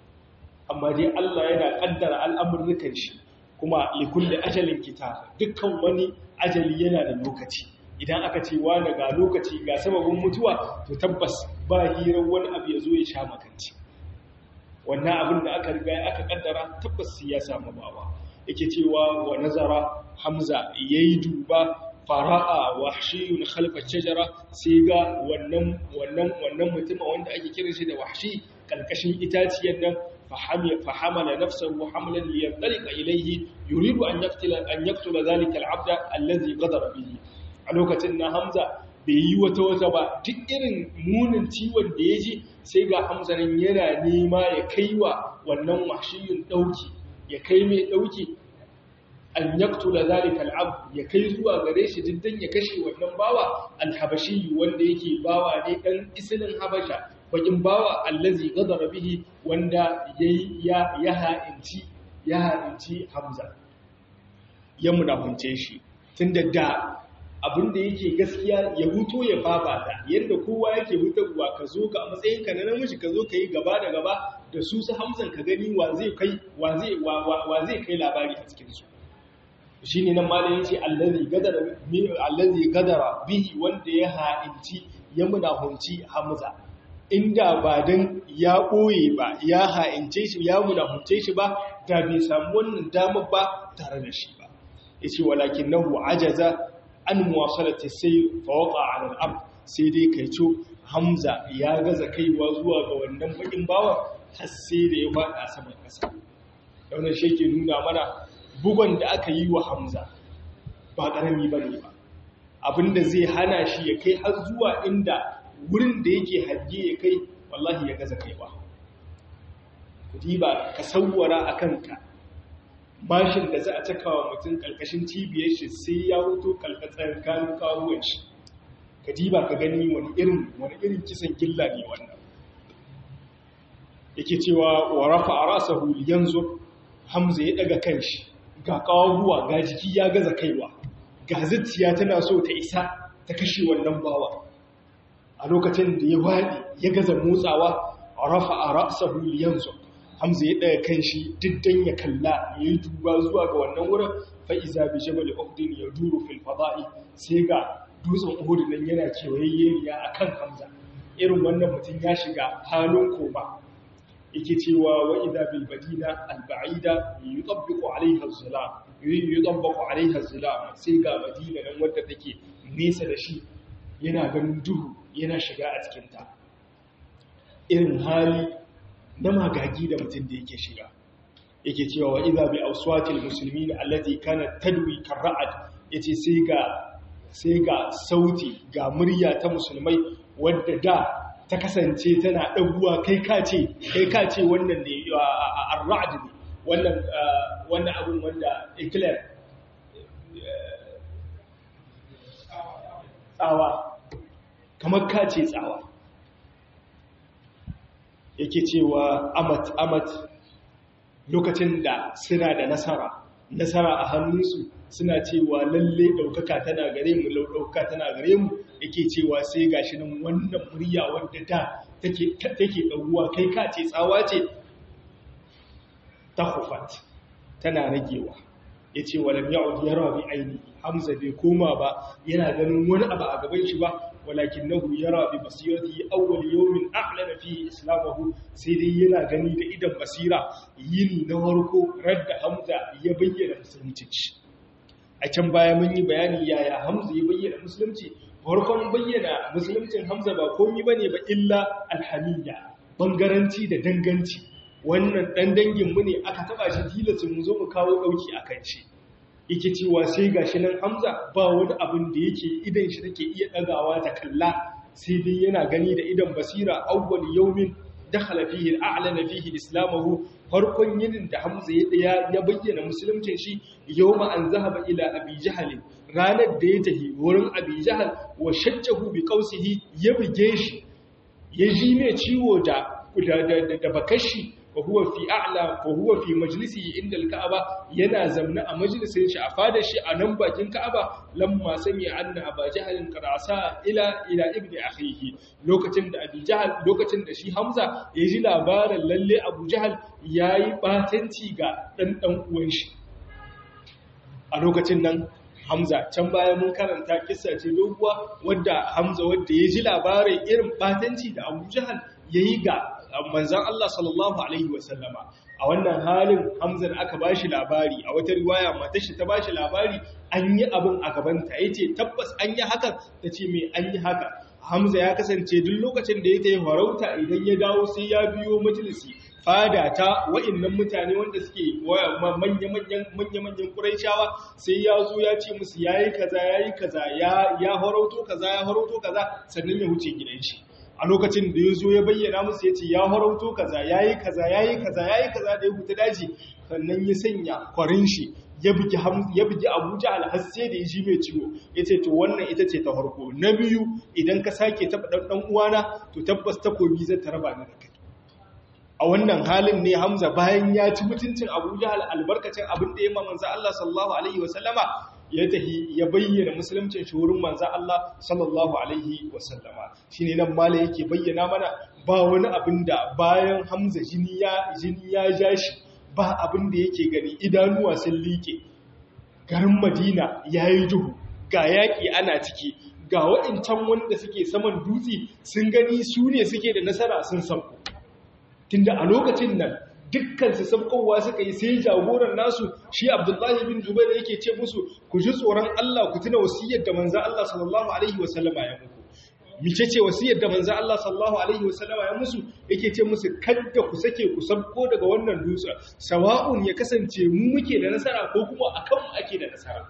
Speaker 1: amma dai Allah yana kaddara al'amurrukan shi kuma likulli ajalin kitab dukkan wani ajali yana da lokaci idan aka ce wa ga lokaci ga sababin mutuwa to tabbas ba hirar wani abu ya zo ya sha makanci wannan abin da aka riga aka kaddara tabbas sai ya samu bawa yake cewa wa nazara hamza yayi duba fara'a wahshiyun khalfa shajara sai ga wannan wannan wannan mutum wanda ake kira shi da wahshi kalkashin itaciyar nan فحمل نفسه حملا لينطلق إليه يريد أن يقتل أن يقتل ذلك العبد الذي غدر به a lokacin na Hamza bai yi wata wata ba duk irin munin ciwon da ya ji sai ga Hamza nan yana nema ya kai wa wannan wahshiyin dauki ya kai mai dauki an yaktula zalika al'ab ya kai zuwa gare shi diddan ya kashe wannan bawa al-habashi wanda yake bawa ne dan isilin habasha bakin bawa allazi gadara bihi wanda yayi ya ya ha'inci ya ha'inci Hamza ya munafunce shi tunda da abinda yake gaskiya ya huto ya fafata yadda kowa yake hutarwa ka zo ka a matsayin ka na namiji ka zo ka yi gaba da gaba da su su Hamzan ka gani wa zai kai wa zai wa zai kai labari a cikin su shine nan malamin yace allazi gadara allazi gadara bihi wanda ya ha'inci ya munafunci Hamza inda ba don ya ɓoye ba ya ha'ince shi ya munahunce shi ba da bai samu wannan damar ba tare da shi ba ya ce walakin nahu ajaza an muwasalata sai fawaka a al'ab sai dai kai co hamza ya gaza kaiwa zuwa ga wannan bakin bawa har sai da ya faɗa saman ƙasa daunar shi ke nuna mana bugon da aka yi wa hamza ba ƙarami ba ne ba abinda zai hana shi ya kai har zuwa inda wurin da yake hajji ya kai wallahi ya gaza kaiwa diba ka sauwara a kanka bashin da za a caka wa mutum kalkashin cibiyar shi sai ya hoto kalkatsar kanun kawuwan shi ka diba ka gani wani irin wani irin kisan gilla ne wannan yake cewa wa rafa a rasa yanzu hamza ya daga kanshi ga kawuwa ga jiki ya gaza kaiwa ga zuciya tana so ta isa ta kashe wannan bawa a lokacin da ya waɗi ya gaza motsawa a rafa a ra'asahu yanzu hamza ya ɗaya kan shi diddan ya kalla ya yi duba zuwa ga wannan wurin fa'iza bi jabal uhdin ya duru fil fada'i sai ga dutsen Uhud nan yana kewayayye a kan Hamza irin wannan mutum ya shiga halin koma yake cewa wa idha bil badina al ba'ida yutabbiqu alaiha az-zulam yutabbiqu alaiha az-zulam sai ga madina nan wanda take nesa da shi yana ganin duhu yana shiga a cikin ta irin hali na magagi da mutum da yake shiga yake cewa wa idha bi awswatil muslimin allati kanat tadwi karra'at yace sai ga sai ga sauti ga murya ta musulmai wadda da ta kasance tana ɗaguwa kai kace kai kace wannan ne ar-ra'd ne wannan wannan abun wanda eclair tsawa kamar kace tsawa yake cewa amat amat lokacin da suna da nasara nasara a hannunsu suna cewa lalle ɗaukaka tana gare mu ɗaukaka tana gare mu yake cewa sai gashi nan wannan murya wadda da take ɗauwa kai ka ce tsawa ce ta hufat tana ragewa ya ce walam ya'ud ya rabi aini hamza bai koma ba yana ganin wani abu a gaban shi ba walakin nahu ya rabi basirati awwal yawmin a'lana fi islamahu sai dai yana gani da idan basira yini na farko radda hamza ya bayyana musulunci a can baya mun yi bayani yaya hamza ya bayyana musulunci farkon bayyana musuluncin hamza ba komi bane ba illa alhamiyya bangaranci da danganci wannan dan dangin mu ne aka taba shi tilasin mu zo mu kawo dauki akan shi yake cewa sai gashi nan hamza ba wani abin da yake idan shi take iya dagawa ta kalla sai dai yana gani da idan basira awwal yawmin dakhala fihi al'lana fihi islamahu farkon yinin da hamza ya ya bayyana musuluncin shi yawma an zahaba ila abi jahl ranar da ya tafi wurin abi jahl wa shajjahu bi qausihi ya buge shi ya ji mai ciwo da da da bakashi wa huwa fi a'la wa huwa fi majlisihi inda al-ka'aba yana zamna a majlisin shi a fadar shi a nan bakin ka'aba lamma sami anna aba jahalin qarasa ila ila ibni akhihi lokacin da abi jahal lokacin da shi hamza ya ji labarin lalle abu jahal yayi batanci ga dan dan uwan shi a lokacin nan hamza can baya mun karanta kissa ce doguwa wadda hamza wadda ya ji labarin irin batanci da abu jahal yayi ga manzan Allah sallallahu Alaihi wasallama a wannan halin hamzan aka ba shi labari a wata riwaya matashi ta ba shi labari an yi abin a gabanta ya ce tabbas an yi hakan ta ce mai an yi haka hamza ya kasance duk lokacin da ya ta yi farauta idan ya dawo sai ya biyo majalisi fada ta wa'innan mutane wanda suke manya-manyan ƙuraishawa sai ya zo ya ce musu ya yi kaza ya yi kaza ya harauto kaza ya harauto kaza sannan ya wuce gidan shi a lokacin da ya zo ya bayyana musu ya ce ya harauto kaza ya yi kaza ya yi kaza ya yi kaza da ya huta daji sannan ya sanya kwarin shi ya bugi abuja alhasse da ya ji mai ciwo ya ce to wannan ita ce ta farko na biyu idan ka sake taɓa ɗan uwana to tabbas takobi zai ta raba ni da kai a wannan halin ne hamza bayan ya ci mutuncin abuja albarkacin abin da ya ma manzo Allah sallallahu alaihi wasallama ya tahi ya bayyana musuluncin shi wurin manzo Allah sallallahu alaihi wasallama shine nan mala yake bayyana mana ba wani abin da bayan Hamza jini ya jini ya jashi ba abin da yake gani idanuwa sun like garin Madina yayi duhu ga yaki ana ciki ga waɗancan wanda suke saman dutse sun gani su ne suke da nasara sun sauko tunda a lokacin nan dukkan su sabkowa suka yi sai jagoran nasu shi Abdullahi bin Jubair yake ce musu ku ji tsoron Allah ku tuna wasiyar da manzo Allah sallallahu alaihi wasallama ya muku mice ce wasiyar da manzo Allah sallallahu alaihi wasallama ya musu yake ce musu kada ku sake ku sabko daga wannan dutsen sawa'un ya kasance mu muke da nasara ko kuma akan mu ake da nasara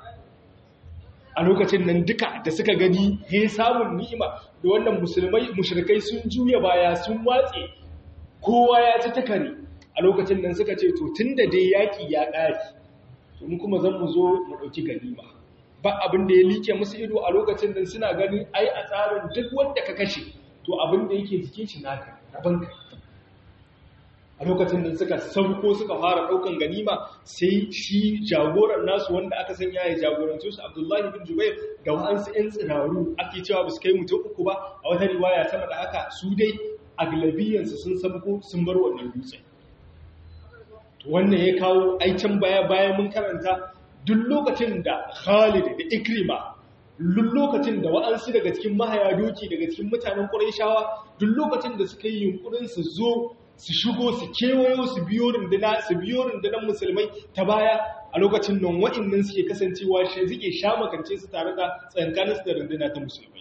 Speaker 1: a lokacin nan duka da suka gani he samun ni'ima da wannan musulmai mushrikai sun juya baya sun watse kowa ya ci takari a lokacin nan suka ce to tun da dai yaƙi ya ƙari to mu kuma zan mu zo mu ɗauki ganima ba abin da ya like musu ido a lokacin nan suna ganin ai a tsarin duk wanda ka kashe to abin da yake jikin shi naka daban ka a lokacin nan suka sauko suka fara ɗaukan ganima sai shi jagoran nasu wanda aka sanya ya jagoranci su abdullahi bin jubair da wa'ansu 'yan tsiraru ake cewa ba su kai mutum uku ba a wata riwaya sama da haka su dai aglabiyansu sun sabko sun bar wannan dutsen wannan ya kawo aikin baya bayan mun karanta duk lokacin da Khalid da Ikrima duk lokacin da wa'ansu daga cikin mahaya doki daga cikin mutanen Qurayshawa duk lokacin da suka yi yunkurin su zo su shigo su kewayo su biyo runduna su biyo rundunar musulmai ta baya a lokacin nan wa'annan suke kasancewa shi suke sha makance su tare da tsankanin su da runduna ta musulmai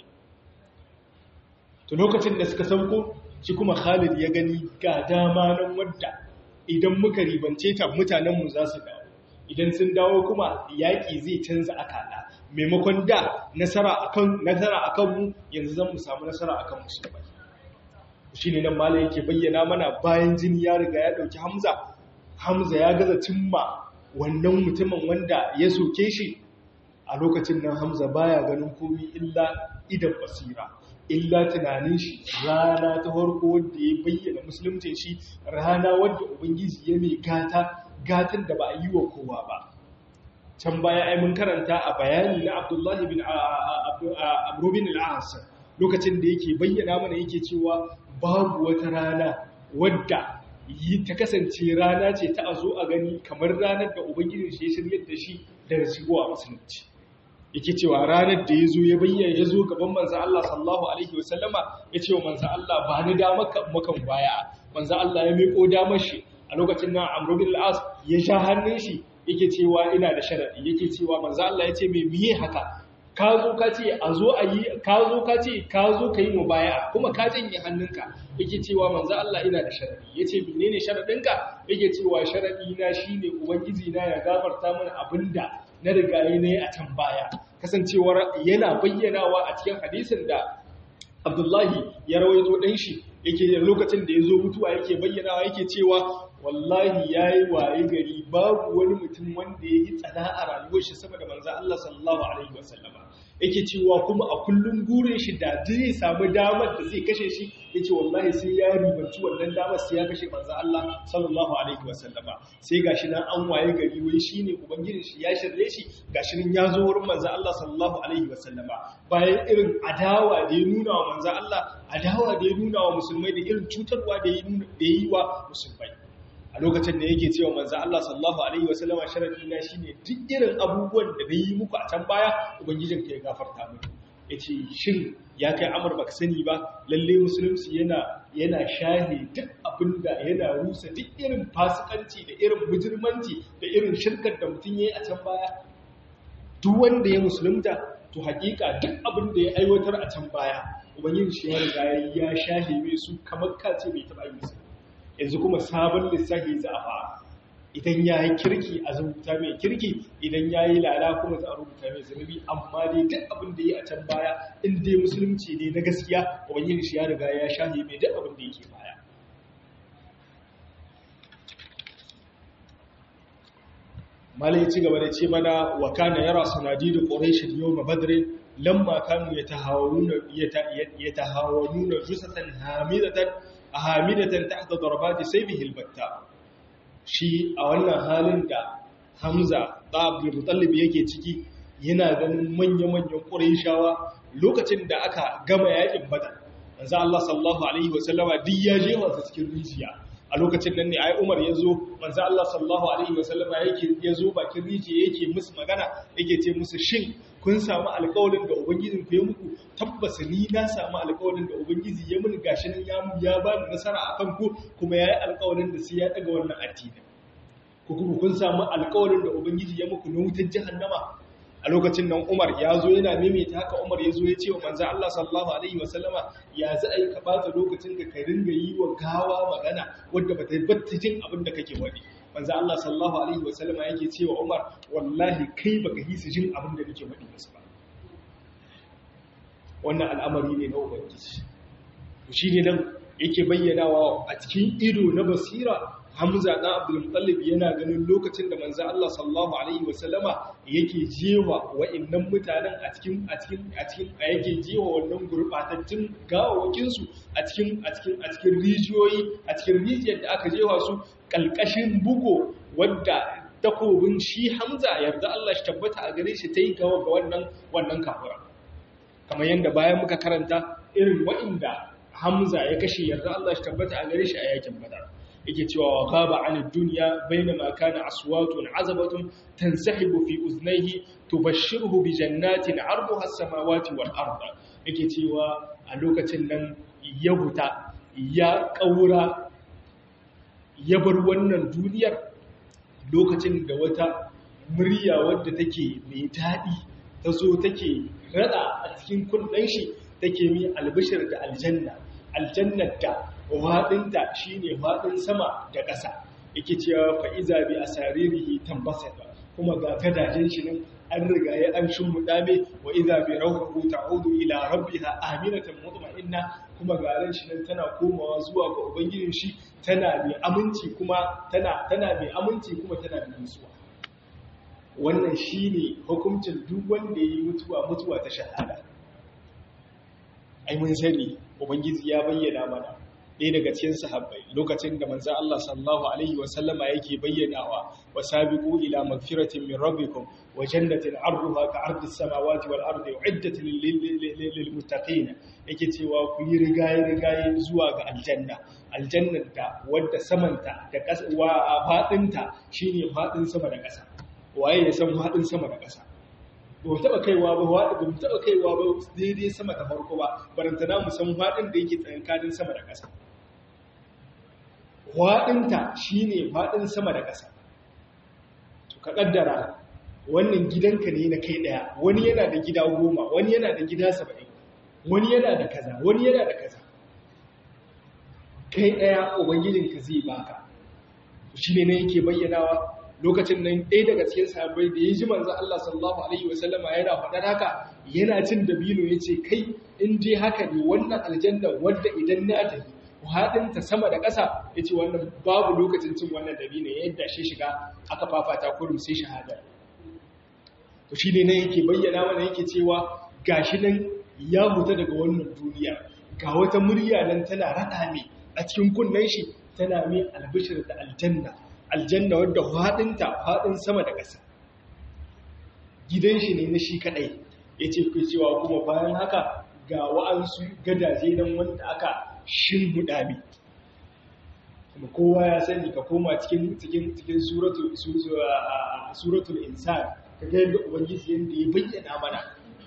Speaker 1: to lokacin da suka sauko shi kuma Khalid ya gani ga dama nan wadda idan muka ribance ta mutanen mu za su dawo idan sun dawo kuma yaƙi zai canza akala maimakon da nasara akan nasara akan mu yanzu zan mu samu nasara akan musulmai shine nan malai yake bayyana mana bayan jini ya riga ya dauki Hamza Hamza ya gaza cimma wannan mutumin wanda ya soke shi a lokacin nan Hamza baya ganin komai illa idan basira illa tunanin shi rana ta farko wanda ya bayyana musulunci shi rana wanda ubangiji ya mai gata gatan da ba a yi wa kowa ba can baya ai mun karanta a bayani na Abdullahi bin Amr bin al-As lokacin da yake bayyana mana yake cewa babu wata rana wadda yi ta kasance rana ce ta a zo a gani kamar ranar da ubangijin shi ya shirya da shi daga shigowa musulunci yake cewa ranar da ya zo ya bayyana ya zo gaban manzan Allah sallallahu alaihi wasallama ya ce wa manzan Allah ba ni damar makan baya manzan Allah ya miƙo damar shi a lokacin nan Amr bin al-As ya sha hannun shi yake cewa ina da sharadi yake cewa manzan Allah ya ce me miye haka ka zo ka ce a zo a yi ka zo ka ce ka zo ka yi mubaya kuma ka janye hannunka yake cewa manzo Allah ina da sharadi yace menene sharadinka yake cewa sharadi na shine ubangiji na ya gafarta mana abinda na riga ne a can baya kasancewar yana bayyanawa a cikin hadisin da Abdullahi ya rawaito dan shi yake lokacin da yazo mutuwa yake bayyanawa yake cewa wallahi yayi waye gari babu wani mutum wanda yayi tsada a rayuwar shi sama da manzo Allah sallallahu alaihi wasallama yake cewa kuma a kullum gurin shi da zai samu damar da zai kashe shi yace wallahi sai ya ribanci wannan damar sai ya kashe manzo Allah sallallahu alaihi wasallama sai gashi nan an waye gari wai shine ubangijin shi ya shirye shi gashi nan ya zo wurin manzo Allah sallallahu alaihi wasallama bayan irin adawa da ya nuna wa manzo Allah adawa da ya nuna wa musulmai da irin cutarwa da ya yi wa musulmai a lokacin da yake cewa manzo Allah sallallahu alaihi wasallama sharadi na shine duk irin abubuwan da nayi muku a can baya ubangijin ka ya gafarta muku yace shin ya kai amur baka sani ba lalle musulunci yana yana shahe duk abinda yana rusa duk irin fasikanci da irin mujirmanci da irin shirkar da mutum yayi a can baya duk wanda ya musulunta to hakika duk abin da ya aiwatar a can baya ubangiji shi ya riga ya shahe mai su kamar kace bai taba yi su yanzu kuma sabon lissafi za a fara idan ya yi kirki a rubuta mai kirki idan ya yi lala kuma za a rubuta mai zunubi amma dai duk abin da ya a can baya in dai musulunci ne na gaskiya ubangiji shi ya riga ya shahe mai duk abin da yake baya malai ci gaba da ce mana wa kana yara sanadidu quraish yawm badr lamma kanu yatahawaruna yatahawaruna jusatan hamidatan hamidatan tahta darbati sayfihi albatta shi a wannan halin da Hamza da Abdul Muttalib yake ciki yana ganin manya-manyan Qurayshawa lokacin da aka gama yakin Badar manzo Allah sallallahu alaihi wasallama duk ya je wa cikin rijiya a lokacin nan ne ai Umar ya zo manzo Allah sallallahu alaihi wasallama yake ya zo bakin rijiya yake musu magana yake ce musu shin kun samu alƙawarin da ubangijin ku ya muku tabbas ni na samu alƙawarin da ubangiji ya mun gashi nan ya ya ba ni nasara akan ku kuma yayi alƙawarin da sai ya daga wannan addini ku kuma kun samu alƙawarin da ubangiji ya muku na wutar jahannama a lokacin nan Umar ya zo yana maimaita haka Umar ya zo ya ce wa manzo Allah sallallahu alaihi wasallama ya za a yi ka bata lokacin ka ka ringa yi wa gawa magana wadda ba ta batta jin abin da kake wani manzo Allah sallallahu alaihi wasallama yake cewa Umar wallahi kai baka yi su jin abin da nake wadi musu ba wannan al'amari ne na ubangiji shi ne nan yake bayyanawa a cikin ido na basira Hamza ɗan Abdul Muttalib yana ganin lokacin da manzo Allah sallallahu alaihi wasallama yake jewa wa'annan mutanen a cikin a cikin a cikin a yake jewa wannan gurbatattun gawawakin su a cikin a cikin a cikin rijiyoyi a cikin rijiyar da aka jewa su kalkashin bugo wadda takobin shi Hamza yarda Allah shi tabbata a gare shi tayi gawa ga wannan wannan kafira kamar yanda bayan muka karanta irin wa'inda Hamza ya kashe yarda Allah shi tabbata a gare shi a yakin Badar yake cewa wa ghaba 'an ad-dunya bainama kana aswatun 'azabatun tansahibu fi uznayhi tubashshiruhu bi jannatin 'arduha as-samawati wal ard yake cewa a lokacin nan ya huta ya kaura ya bar wannan duniyar lokacin da wata murya wadda take mai daɗi ta zo take rada a cikin kunnen shi take mi albishir da aljanna aljannar da waɗinta shi ne waɗin sama da ƙasa yake cewa fa'iza bi a saririhi tambasa ba kuma ga gadajen shi nan an riga ya an shin muɗame wa iza bi rauhu ta'udu ila rabbiha aminatan mutma'inna kuma garan shi nan tana komawa zuwa ga ubangijin shi tana mai aminci kuma tana tana mai aminci kuma tana mai nutsuwa wannan shine hukuncin duk wanda yayi mutuwa mutuwa ta shahada ai mun sani ubangiji ya bayyana mana ɗaya daga cikin sahabbai lokacin da manzon Allah sallallahu alaihi wa sallama yake bayyanawa wa sabiqu ila magfiratin min rabbikum wa jannatin 'arduha ka 'ardis samawati wal ardi uiddat lil muttaqin yake cewa ku yi rigaye rigaye zuwa ga aljanna aljannar da wadda samanta da ƙasa wa fadinta shine fadin sama da ƙasa waye ya san fadin sama da ƙasa ba mu taɓa kaiwa ba waɗi ba mu taɓa kaiwa ba daidai sama da farko ba barantana mu san waɗin da yake tsakankanin sama da ƙasa waɗinta shi ne waɗin sama da ƙasa to ka ƙaddara wannan gidanka ne na kai ɗaya wani yana da gida goma wani yana da gida saba'in wani yana da kaza wani yana da kaza kai ɗaya ubangijinka zai baka shi ne na yake bayyanawa lokacin nan ɗaya daga cikin sahabbai da ya ji manzan Allah sallallahu Alaihi wasallama yana faɗar haka yana cin dabino ya ce kai in je haka ne wannan aljanna wadda idan na tafi haɗinta sama da ƙasa ya ce wannan babu lokacin cin wannan dabino ya yadda shi shiga aka fafata kurum sai shahada to shi ne nan yake bayyana mana yake cewa gashi nan ya huta daga wannan duniya ga wata murya nan tana raɗa mai a cikin kunnen shi tana mai albishir da aljanna aljanna wadda faɗinta faɗin sama da ƙasa gidan shi ne na shi kaɗai ya ce ku cewa kuma bayan haka ga wa'ansu gadaje nan wanda aka shimbuɗa mi kuma kowa ya sani ka koma cikin cikin cikin suratul insan ka ga yadda ubangiji yadda ya bayyana mana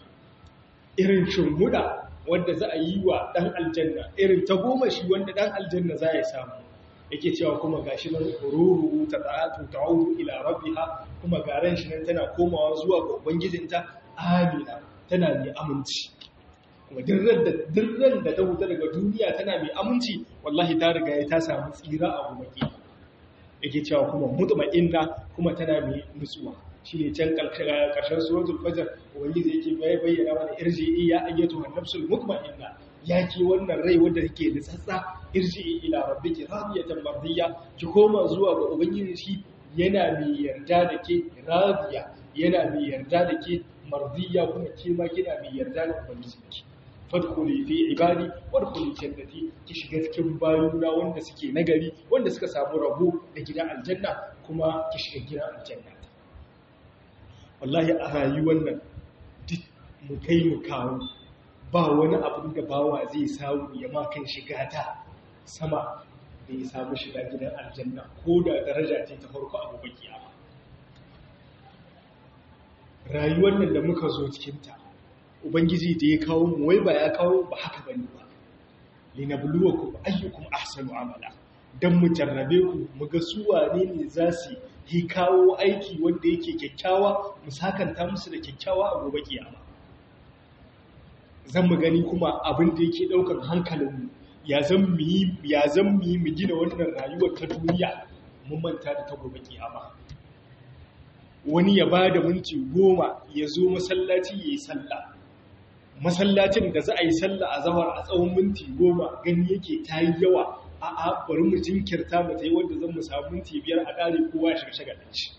Speaker 1: irin shimbuɗa wanda za a yi wa ɗan aljanna irin ta goma shi wanda ɗan aljanna za ya samu yake cewa kuma gashi nan ruru ta ta'atu ta'udu ila rabbiha kuma garan shi nan tana komawa zuwa ga ubangijinta amina tana mai aminci kuma dirran da dirran da ta huta daga duniya tana mai aminci wallahi ta riga ta samu tsira a gobe yake cewa kuma mutma'inna kuma tana mai nutsuwa shine can karshen suratul fajr ubangiji yake bayyana mana irji ya ayyatu an-nafsul mutma'inna ya ke wannan rai wanda take da tsatsa irji ila rabbiki radiyatan mardiya ki koma zuwa ga ubangiji shi yana mai yarda da ke radiya yana mai yarda da ke mardiya kuma ke ma kina mai yarda da ubangiji fadkhuli fi ibadi wadkhuli jannati ki shiga cikin bayuna wanda suke nagari wanda suka samu rabo da gidan aljanna kuma ki shiga gidan aljanna wallahi a rayuwar nan duk mu kai mu kawo ba wani abin da bawa zai samu ya makan shiga ta sama da ya samu shiga gidan aljanna ko da daraja ce ta farko abu baki ama rayuwar nan da muka zo cikinta ubangiji da ya kawo mu wai ba ya kawo ba haka bane ba linabluwakum ayyukum ahsanu amala dan mu jarrabe ku mu ga su wane ne za su yi kawo aiki wanda yake kyakkyawa mu sakanta musu da kyakkyawa a gobe kiyama zan mu gani kuma abin da yake ɗaukar hankalinmu ya zan mu yi ya zan mu yi mu gina wannan rayuwar ta duniya mun manta da ta gobe kiyama wani ya ba da minti goma ya zo masallaci ya yi sallah masallacin da za a yi sallah a zahar a tsawon minti goma gani yake ta yi yawa a a bari mu jinkirta mu ta yi wanda zan mu samu minti biyar a ƙare kowa ya shiga shagalin shi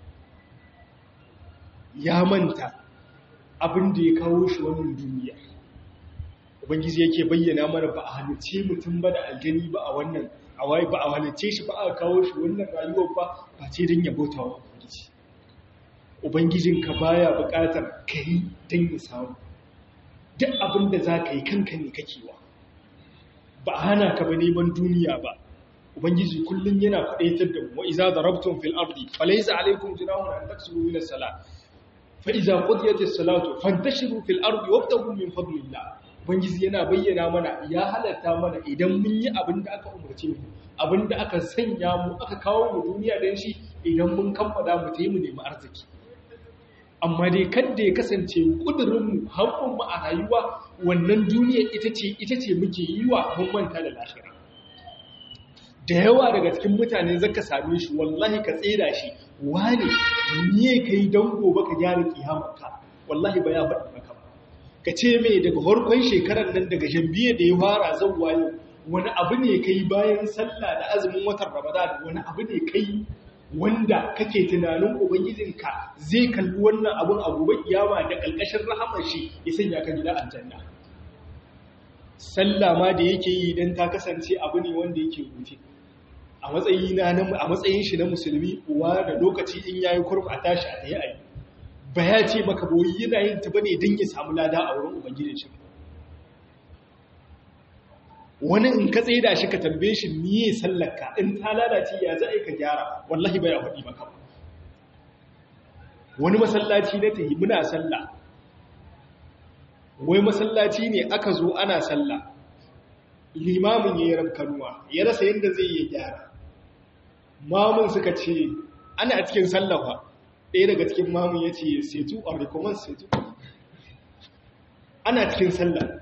Speaker 1: ya manta abin da ya kawo shi wannan duniya ubangiji yake bayyana mana ba a halice mutum ba da aljani ba a wannan awai ba a halice shi ba a kawo shi wannan rayuwar ba ba ce don ya bauta wa ubangiji ubangijinka baya buƙatar ka yi don ya samu duk abin da za ka yi kanka ne kakewa ba a hana ka ba neman duniya ba ubangiji kullun yana kudaitar da mu wa iza darabtum fil ardi falaysa alaykum junahun an taksuru min as-salat fa iza qudiyatis salatu fantashiru fil ardi wabtagu min fadlillah ubangiji yana bayyana mana ya halatta mana idan mun yi abin da aka umarce mu abin da aka sanya mu aka kawo mu duniya dan shi idan mun kammala mu tayi mu nemi arziki amma dai kadda ya kasance kudurinmu hankunmu a rayuwa wannan duniya ita ce ita ce muke yi wa mun manta da lahira da yawa daga cikin mutane zaka same shi wallahi ka tsira shi wane niye kai dan gobe ka gyara kiyamarka wallahi ba ya faɗi maka ba ka ce mai daga farkon shekarar nan daga jambiya da ya fara zan wayo wani abu ne kai bayan sallah da azumin watan ramadan wani abu ne kai wanda kake tunanin ubangijinka zai kalli wannan abun a gobe kiyama da kalkashin rahamar shi ya sanya ka gida aljanna sallah ma da yake yi dan ta kasance abu ne wanda yake rutin a matsayin na a matsayin shi na musulmi uwa da lokaci in yayi kurf a tashi a tayi ayi ba ya ce maka boyi yana yin ta bane dan ya samu lada a wurin ubangijin shi wani in ka tsaye da shi ka tambaye shi miye sallarka in ta lalace ya za a yi ka gyara wallahi bai faɗi maka wani masallaci na tahi muna sallah wai masallaci ne aka zo ana sallah limamin ya yi rabkanuwa ya rasa yadda zai yi gyara mamun suka ce ana cikin sallafa ɗaya daga cikin mamun ya ce setu a recommend setu ana cikin sallah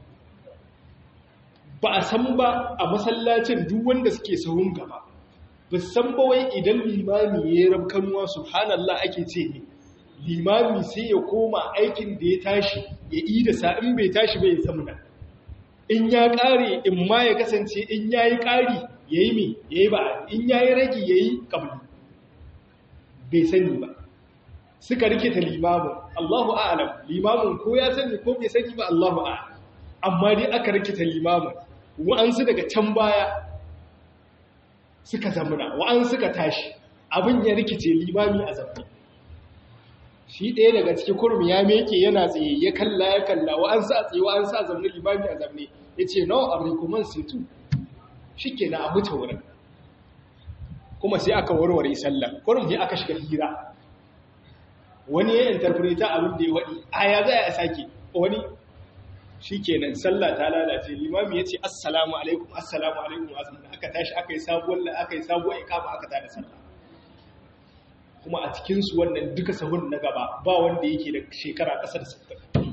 Speaker 1: ba a san ba a masallacin duk wanda suke sahun gaba ba san ba wai idan limami ya yi rabkanuwa subhanallah ake ce ne limami sai ya koma aikin da ya tashi ya yi da sa'in bai tashi bai zamuna in ya ƙare in ma ya kasance in ya yi ƙari ya yi mai ya yi ba in ya yi ragi ya yi ƙabli bai sani ba suka rikita limamin allahu a'alam limamin ko ya sani ko bai sani ba allahu a'alam amma dai aka rikita limamin wa'ansu daga can baya suka zamuna wa'an suka tashi abin ya rikice limami a zamani shi ɗaya daga cikin kurmi ya meke yana tsaye ya kalla ya kalla wa'ansu a tsaye wa'ansu a zamani limami a zamani ya ce no a rikuman setu shi ke na abu ta wurin kuma sai aka warware sallah kurum sai aka shiga hira wani ya interpreta abin da ya waɗi a ya za a sake wani shi kenan sallah ta lalace limami ya ce assalamu alaikum assalamu alaikum asibiti aka tashi aka yi sabuwar aka yi sabuwar ikama aka tada sallah kuma a cikinsu wannan duka sahun na gaba ba wanda yake da shekara ƙasa da sattar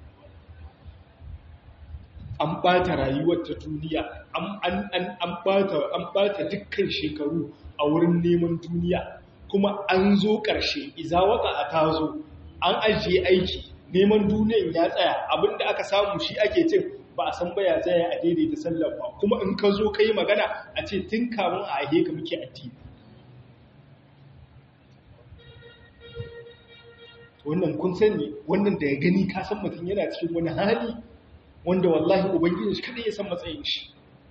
Speaker 1: an ɓata rayuwar ta duniya an ɓata dukkan shekaru a wurin neman duniya kuma an zo ƙarshe iza waka a tazo an ajiye aiki neman duniyan ya tsaya abinda aka samu shi ake cin ba a san baya tsaya a daidaita sallar ba kuma in ka zo ka yi magana a ce tun kamun a ahe ka muke addini wannan kun sani wannan da ya gani ka san mutum yana cikin wani hali wanda wallahi ubangiji shi kada ya san matsayin shi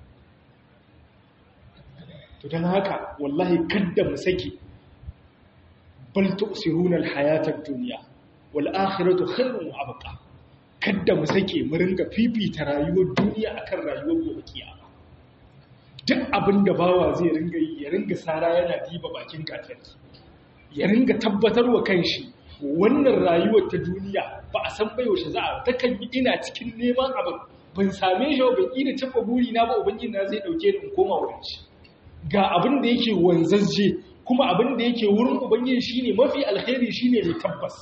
Speaker 1: to don haka wallahi kadda mu sake bal tu'siruna al-hayata ad-dunya wal akhiratu khairun wa abqa kadda mu sake mu ringa fifita rayuwar duniya akan rayuwar gobe kiyama duk abin da bawa zai ringa yi ya ringa sara yana diba bakin katarki ya ringa tabbatar wa kanshi wannan rayuwar ta duniya ba a san bai yaushe za a takan yi ina cikin neman abin ban same shi ban ina cimma buri na ba ubangiji na zai dauke ni in koma wurin shi ga abin da yake wanzazje kuma abin da yake wurin ubangiji shine mafi alkhairi shine mai tabbas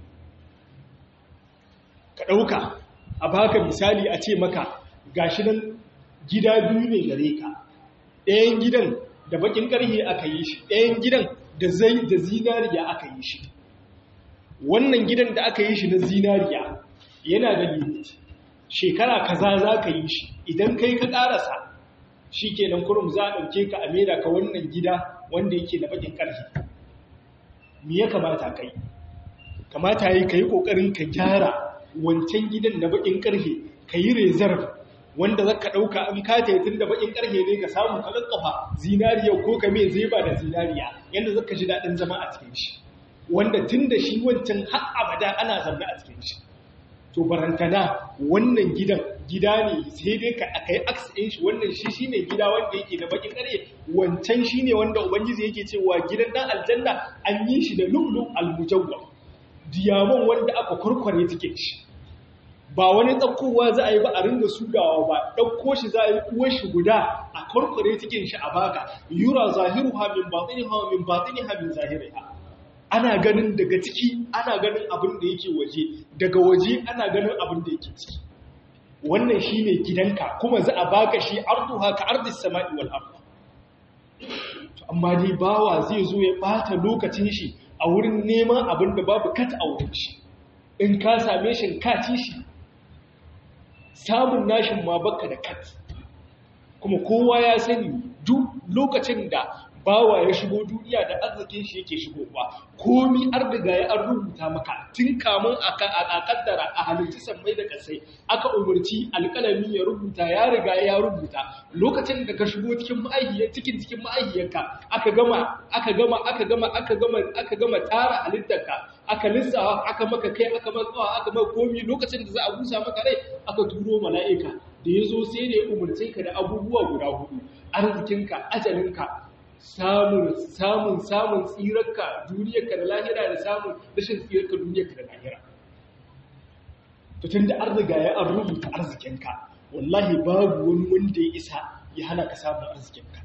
Speaker 1: ka dauka a baka misali a ce maka gashi nan gida biyu ne gare ka ɗayan gidan da bakin ƙarhe aka yi shi ɗayan gidan da zai da zinariya aka yi shi wannan gidan da aka yi shi na zinariya yana da limit shekara kaza za ka yi shi idan kai ka ƙarasa shi kenan kurum za a ɗauke ka a mera ka wannan gida wanda yake da bakin ƙarhe me ya kamata kai kamata yi ka yi ƙoƙarin ka gyara wancan gidan na bakin ƙarhe ka yi reserve wanda za ka ɗauka an kata tun da bakin ƙarhe ne ka samu ka ƙaƙƙafa zinariya ko ka mai zai ba da zinariya yadda za ka ji daɗin zama a cikin shi wanda tun da shi wancan har abada ana zaune a cikin shi to barantana wannan gidan gida ne sai dai ka aka yi aksin shi wannan shi shine gida wanda yake da bakin ƙarye wancan shine wanda ubangiji yake cewa gidan dan aljanna an yi shi da lu'lu al-mujawwab diamond wanda aka kurkware take shi ba wani ɗaukowa za a yi ba a ringa sugawa ba ɗauko shi za a yi uwar shi guda a kurkware cikin shi a baka yura zahiru ha min batini ha min batini ha min zahiri ha ana ganin daga ciki ana ganin abin da yake waje daga waje ana ganin abin da yake ciki wannan shine gidanka kuma za a baka shi arduha ka ardis sama'i wal ardh amma dai bawa zai zo ya bata lokacin shi a wurin neman abin da babu kat a wurin shi in ka same shi ka ci shi samun nashin ma baka da kat kuma kowa ya sani duk lokacin da bawa ya shigo duniya da arzikin shi yake shigowa komi an riga ya an rubuta maka tun kamun a kaddara a halittu sammai da kasai aka umarci alƙalami ya rubuta ya riga ya rubuta lokacin da ka shigo cikin ma'aihiyar cikin cikin ma'aihiyarka aka gama aka gama aka gama aka gama aka gama tara halittarka aka lissawa aka maka kai aka maka aka maka komi lokacin da za a busa maka rai aka turo mala'ika da ya zo sai da ya umarce ka da abubuwa guda hudu arzikinka ajalinka samun samun samun tsirarka duniyarka da lahira da samun rashin tsirarka duniyarka da lahira to tunda an riga ya an rubuta arzikinka wallahi babu wani wanda ya isa ya hana ka samun arzikinka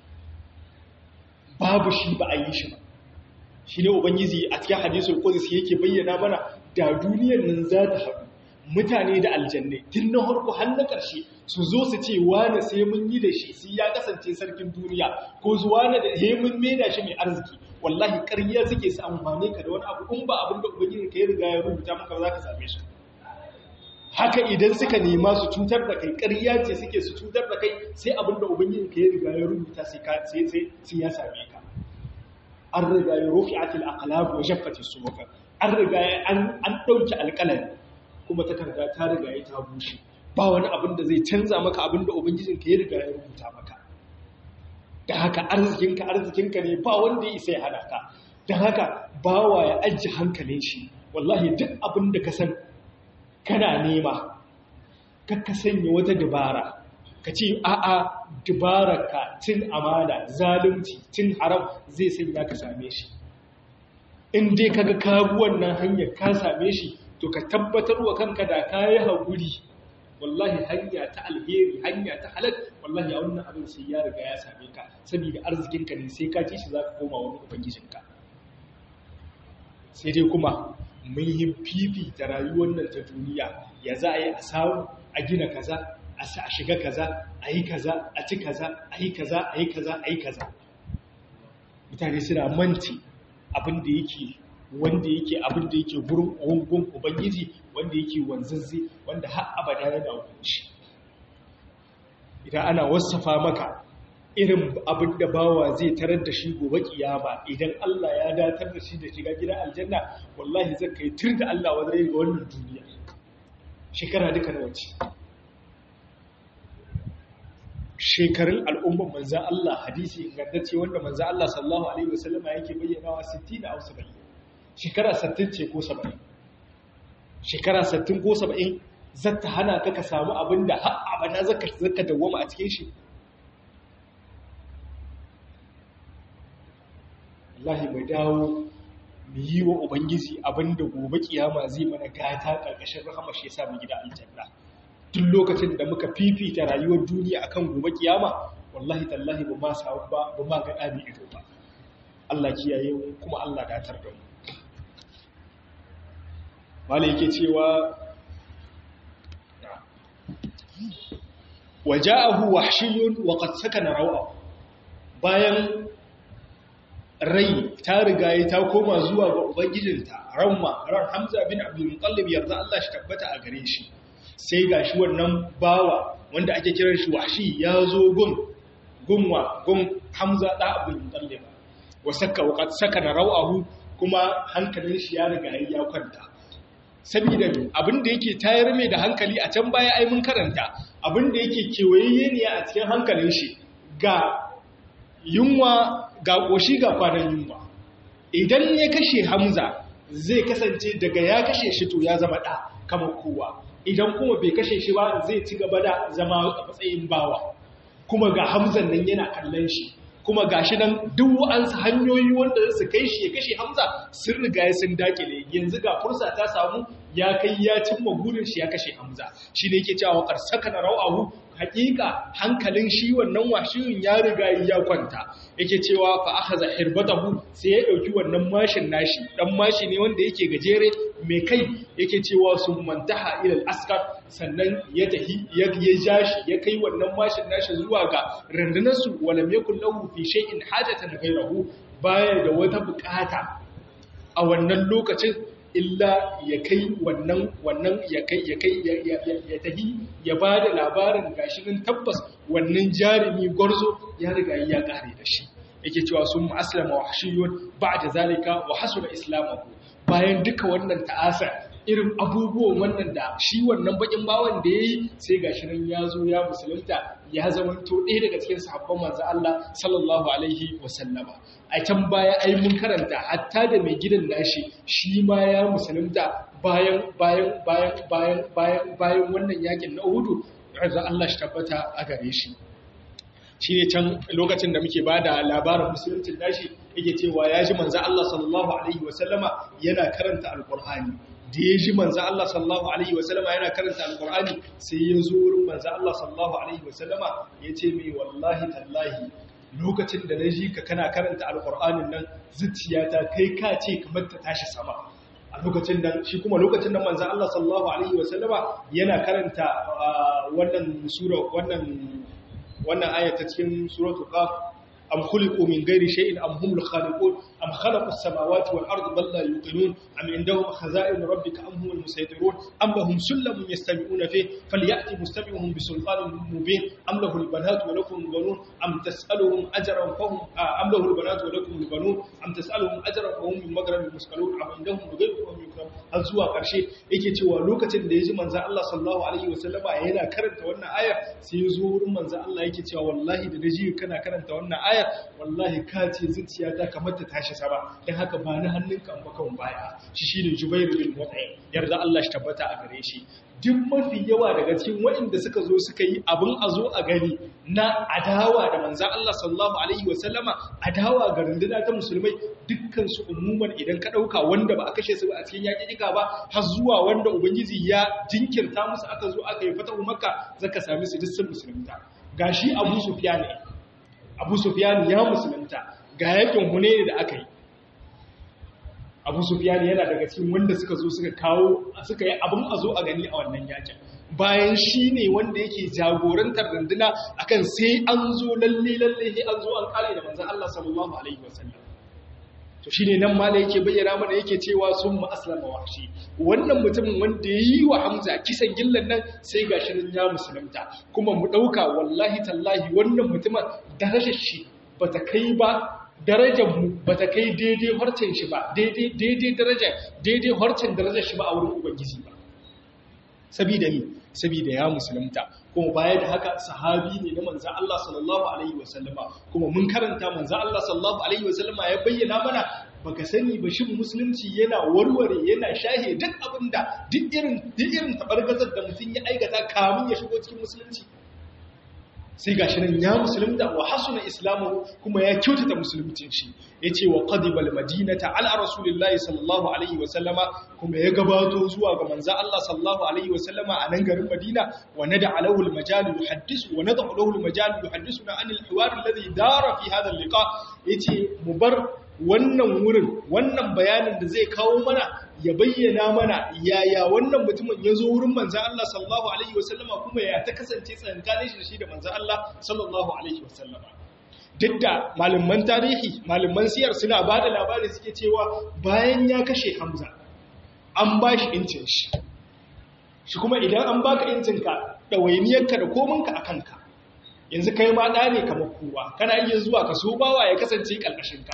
Speaker 1: babu shi ba a yi shi ba shi ne ubangiji a cikin hadisul qudsi yake bayyana mana da duniyar nan za ta haɗu mutane da aljanne tun na harko har na ƙarshe su zo su ce wane sai mun yi da shi sai ya kasance sarkin duniya ko zuwa na da he mun mena shi mai arziki wallahi ƙarya suke su amfane ka da wani abu in ba abin da ubangiji ka yi riga ya rubuta maka ba za ka same shi haka idan suka nema su cutar da kai ƙarya ce suke su cutar da kai sai abin da ubangiji ka yi riga ya rubuta sai ya same ka an riga ya rufi atil aqlab wa jaffati suwaka an riga an an dauki alƙalami kuma takarda ta riga ya ta bushe ba wani abin da zai canza maka abin da ubangijin ka ya riga ya rubuta maka da haka arzikinka arzikinka ne ba wanda ya isa ya hana ka da haka bawa ya ajiye hankalin shi wallahi duk abin da ka san kana nema ka sanya wata dabara ka ce a'a dubararka cin amana zalunci cin haram zai sanya ka same shi in dai kaga kabuwan nan hanyar ka same shi to ka tabbatar wa kanka da kayi haƙuri wallahi hanya ta alheri hanya ta halal wallahi a wannan abin sai ya riga ya same ka saboda arzikinka ne sai ka ci shi za ka koma wani ubangijinka sai dai kuma mun yi fifita rayuwar nan ta duniya ya za a yi a samu a gina kaza a shiga kaza a yi kaza a ci kaza a yi kaza a yi kaza a yi kaza mutane suna manci abin da yake wanda yake abin da yake gurin gungun ubangiji wanda yake wanzazze wanda har abada yana hukunci idan ana wasafa maka irin abin da bawa zai tarar da shi gobe kiyama idan Allah ya datar da shi da shiga gidan aljanna wallahi zai kai tur da Allah wanda ga wannan duniya shekara duka da wace shekarun al'umman manzan Allah hadisi ingantacce wanda manzan Allah sallallahu alaihi wasallam yake bayyanawa 60 da 70 shekara 60 ce ko 70 shekara 60 ko 70 zata hana ka ka samu abin da har abada zaka zaka dawoma a cikin shi wallahi mu dawo mu yi wa ubangiji abinda gobe kiyama zai mana gata karkashin rahama shi yasa mu gida aljanna duk lokacin da muka fifita rayuwar duniya akan gobe kiyama wallahi tallahi ba ma samu ba ba ma ga dami ido ba Allah kiyaye mu kuma Allah datar da mu wala yake cewa waja'ahu wahshiyun wa qad sakana rawa bayan rai ta riga ta koma zuwa ga ubangijinta ramma ran hamza bin abdul muttalib yarda Allah shi tabbata a gare shi sai gashi wannan bawa wanda ake kiran shi wahshi ya zo gun gunwa gun hamza da abdul muttalib wa sakka wa qad sakana rawahu kuma hankalin shi ya riga ya kwanta saboda abin da yake tayar mai da hankali a can baya ai mun karanta abin da yake kewayayye ne a cikin hankalin shi ga yunwa ga ƙoshi ga kwanan yunwa idan ya kashe hamza zai kasance daga ya kashe shi to ya zama ɗa kamar kowa idan kuma bai kashe shi ba zai ci gaba da zama a matsayin bawa kuma ga hamzan nan yana kallon shi kuma gashi nan duk wa'ansu hanyoyi wanda su kai shi ya kashe hamza sun riga ya sun dakile yanzu ga fursa ta samu ya kai ya cimma burin shi ya kashe hamza shi ne yake cewa karsaka na rau'ahu hakika hankalin shi wannan washiyin ya riga ya kwanta yake cewa fa akhadha hirbatahu sai ya dauki wannan mashin nashi dan mashi ne wanda yake gajere mai kai yake cewa sun mantaha ila al-askar sannan ya tahi ya jashi ya kai wannan mashin nashi zuwa ga rundunar su walam yakul lahu fi shay'in hajatan ghayrahu baya da wata bukata a wannan lokacin illa ya kai wannan wannan ya kai ya kai ya tahi ya ba da labarin gashi nan tabbas wannan jarumi gwarzo ya riga ya kare da shi yake cewa sun aslama wahshiyun ba'da zalika wa hasuna islamahu bayan duka wannan ta'asa irin abubuwan wannan da shi wannan bakin bawan da yayi sai gashi nan ya zo ya musulunta ya zamanto ɗaya daga cikin sahabban manzo Allah sallallahu alaihi wasallama a can baya ai mun karanta hatta da mai gidan nashi shi ma ya musulunta bayan bayan bayan bayan bayan bayan wannan yakin na Uhud razan Allah shi tabbata a gare shi shi ne can lokacin da muke bada labarin musuluncin nashi yake cewa ya ji manzo Allah sallallahu alaihi wasallama yana karanta alqur'ani da ya ji manzo Allah sallallahu alaihi wasallama yana karanta alqur'ani sai ya zo wurin manzo Allah sallallahu alaihi wasallama ya ce mai wallahi tallahi lokacin da na ji ka kana karanta alqur'anin nan zuciyata kai ka ce kamar ta tashi sama a lokacin nan shi kuma lokacin nan manzo Allah sallallahu alaihi wasallama yana karanta wannan sura wannan wannan aya ta cikin suratul qaf am khuliqu min ghairi shay'in am humul khaliqun am khalaqu as-samawati wal arda bal la yuqinun am indahum khaza'in rabbika am humul musaytirun am lahum sullamun yastami'una fi falyati mustami'uhum bi sultanin mubin am lahu al-banatu wa lakum al-banun am tas'aluhum ajran fa hum am lahu al-banatu wa lakum al-banun am tas'aluhum ajran fa hum min maghrib muskalun am indahum ghayru fa hum yukram har zuwa karshe yake cewa lokacin da yaji manzo Allah sallallahu alaihi wasallama yana karanta wannan ayar sai ya zo wurin manzo Allah yake cewa wallahi da naji kana karanta wannan ayar ayar wallahi ka ce zuciyata kamar ta tashi sama don haka ba ni hannunka an baka baya shi shine Jubairu bin Mut'im yarda Allah shi tabbata a gare shi duk mafi yawa daga cikin waɗanda suka zo suka yi abin a zo a gani na adawa da manza Allah sallallahu alaihi wasallama adawa ga runduna ta musulmai dukkan su umuman idan ka ɗauka wanda ba a kashe su a cikin yaƙiƙa ba har zuwa wanda ubangiji ya jinkirta musu aka zo aka yi fatahu makka zaka sami su duk sun musulunta gashi Abu Sufyan ne abu sufiyani ya musulunta ga yakin hunaini da aka yi abu sufiyani yana daga cikin wanda suka zo suka kawo suka yi abin a zo a gani a wannan yakin bayan shi ne wanda yake jagorantar runduna akan sai an zo lalle lalle sai an zo an kare da manzon Allah sallallahu alaihi wasallam to shine nan ma da yake bayyana mana yake cewa sun mu aslama wahshi wannan mutumin wanda yayi wa Hamza kisan gillan nan sai gashi nan ya musulunta kuma mu dauka wallahi tallahi wannan mutumin darajar shi bata kai ba darajar mu bata kai daidai harcen shi ba daidai daidai daraja daidai harcen darajar shi ba a wurin ubangiji ba sabida ni sabida ya musulunta kuma baya da haka sahabi ne na manzan Allah sallallahu Alaihi wasallama kuma mun karanta manzan Allah sallallahu Alaihi wasallama ya bayyana mana baka sani ba shi musulunci yana warware yana shahe duk abinda duk irin duk irin tabargazar da mutum ya aikata kamun ya shigo cikin musulunci sai gashi nan ya musulunta wa hasuna islamu kuma ya kyautata musuluncin shi yace wa qadibal madinata ala rasulillahi sallallahu alaihi wa sallama kuma ya gabato zuwa ga manzo Allah sallallahu alaihi wa sallama a nan garin Madina wa nada alahu al majal yuhaddisu wa nada alahu al majal yuhaddisuna an al hiwar alladhi dara fi hadha al liqa yace mu bar wannan wurin wannan bayanin da zai kawo mana ya bayyana mana yaya wannan mutumin ya zo wurin manzan Allah sallallahu Alaihi wasallama kuma ya ta kasance tsankanin shi da shi da manzan Allah sallallahu Alaihi wasallama. Duk da malaman tarihi, malaman siyar suna ba da labari suke cewa bayan ya kashe Hamza, an ba shi incin shi. Shi kuma idan an baka incinka, ɗawainiyarka da kominka a kanka. Yanzu kai ma ɗa ne kamar kowa, kana iya zuwa ka so bawa ya kasance ƙarƙashinka.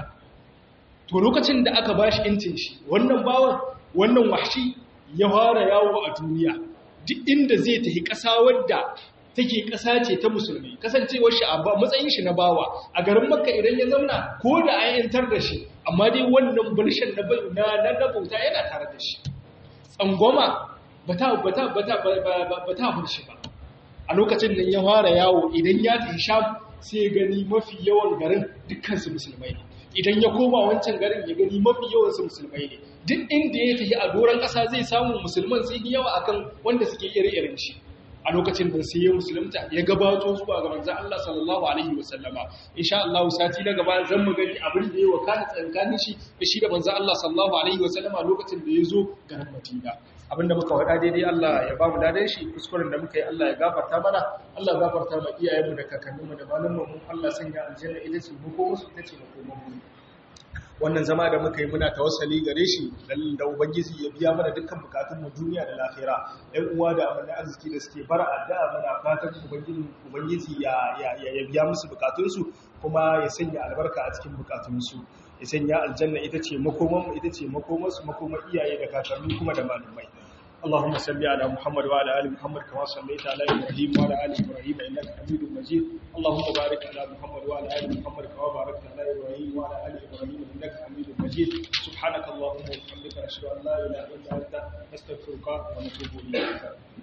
Speaker 1: To lokacin da aka ba shi incin shi, wannan bawan wannan wahshi ya fara yawo a duniya duk inda zai tafi ƙasa wadda take ƙasa ce ta musulmi kasancewar shi a matsayin shi na bawa a garin makka idan ya zauna ko da an yantar da shi amma dai wannan bulshen na na na bauta yana tare da shi tsangwama ba ta ba ta ba ta ba ta bar shi ba a lokacin nan ya fara yawo idan ya tafi sham sai ya gani mafi yawan garin dukkan su musulmai ne idan ya koma wancan garin ya gani mafi yawan su musulmai ne duk inda ya tafi a doron ƙasa zai samu musulman sun yi yawa akan wanda suke ire-iren shi a lokacin da sai ya musulunta ya gabato zuwa ga manzon Allah sallallahu alaihi wasallama insha Allah sati na gaba zan mu gani abin da ya wakana tsakanin shi da shi da manzon Allah sallallahu alaihi wasallama lokacin da ya zo garin Madina abinda muka wada daidai Allah ya ba mu dadan shi kuskuren da muka yi Allah ya gafarta mana Allah ya gafarta ma iyayenmu da kakanninmu da malamanmu Allah sanya aljanna ita ce mu ko musu ita ce mu ko mu wannan zama da muka yi muna tawassali gare shi da ubangiji ya biya mana dukkan bukatun mu duniya da lafiya ɗan uwa da amana arziki da suke bara addu'a muna fatan ubangiji ubangiji ya ya biya musu bukatun su kuma ya sanya albarka a cikin bukatun su ya sanya aljanna ita ce makoman mu ita ce makoman su makoman iyaye da kakanni kuma da malamai اللهم صل على محمد وعلى ال محمد كما صليت على ابراهيم وعلى ال ابراهيم انك حميد مجيد اللهم بارك على محمد وعلى ال محمد كما باركت على ابراهيم وعلى ال ابراهيم انك حميد مجيد سبحانك اللهم وبحمدك اشهد ان لا اله الا انت نستغفرك ونتوب اليك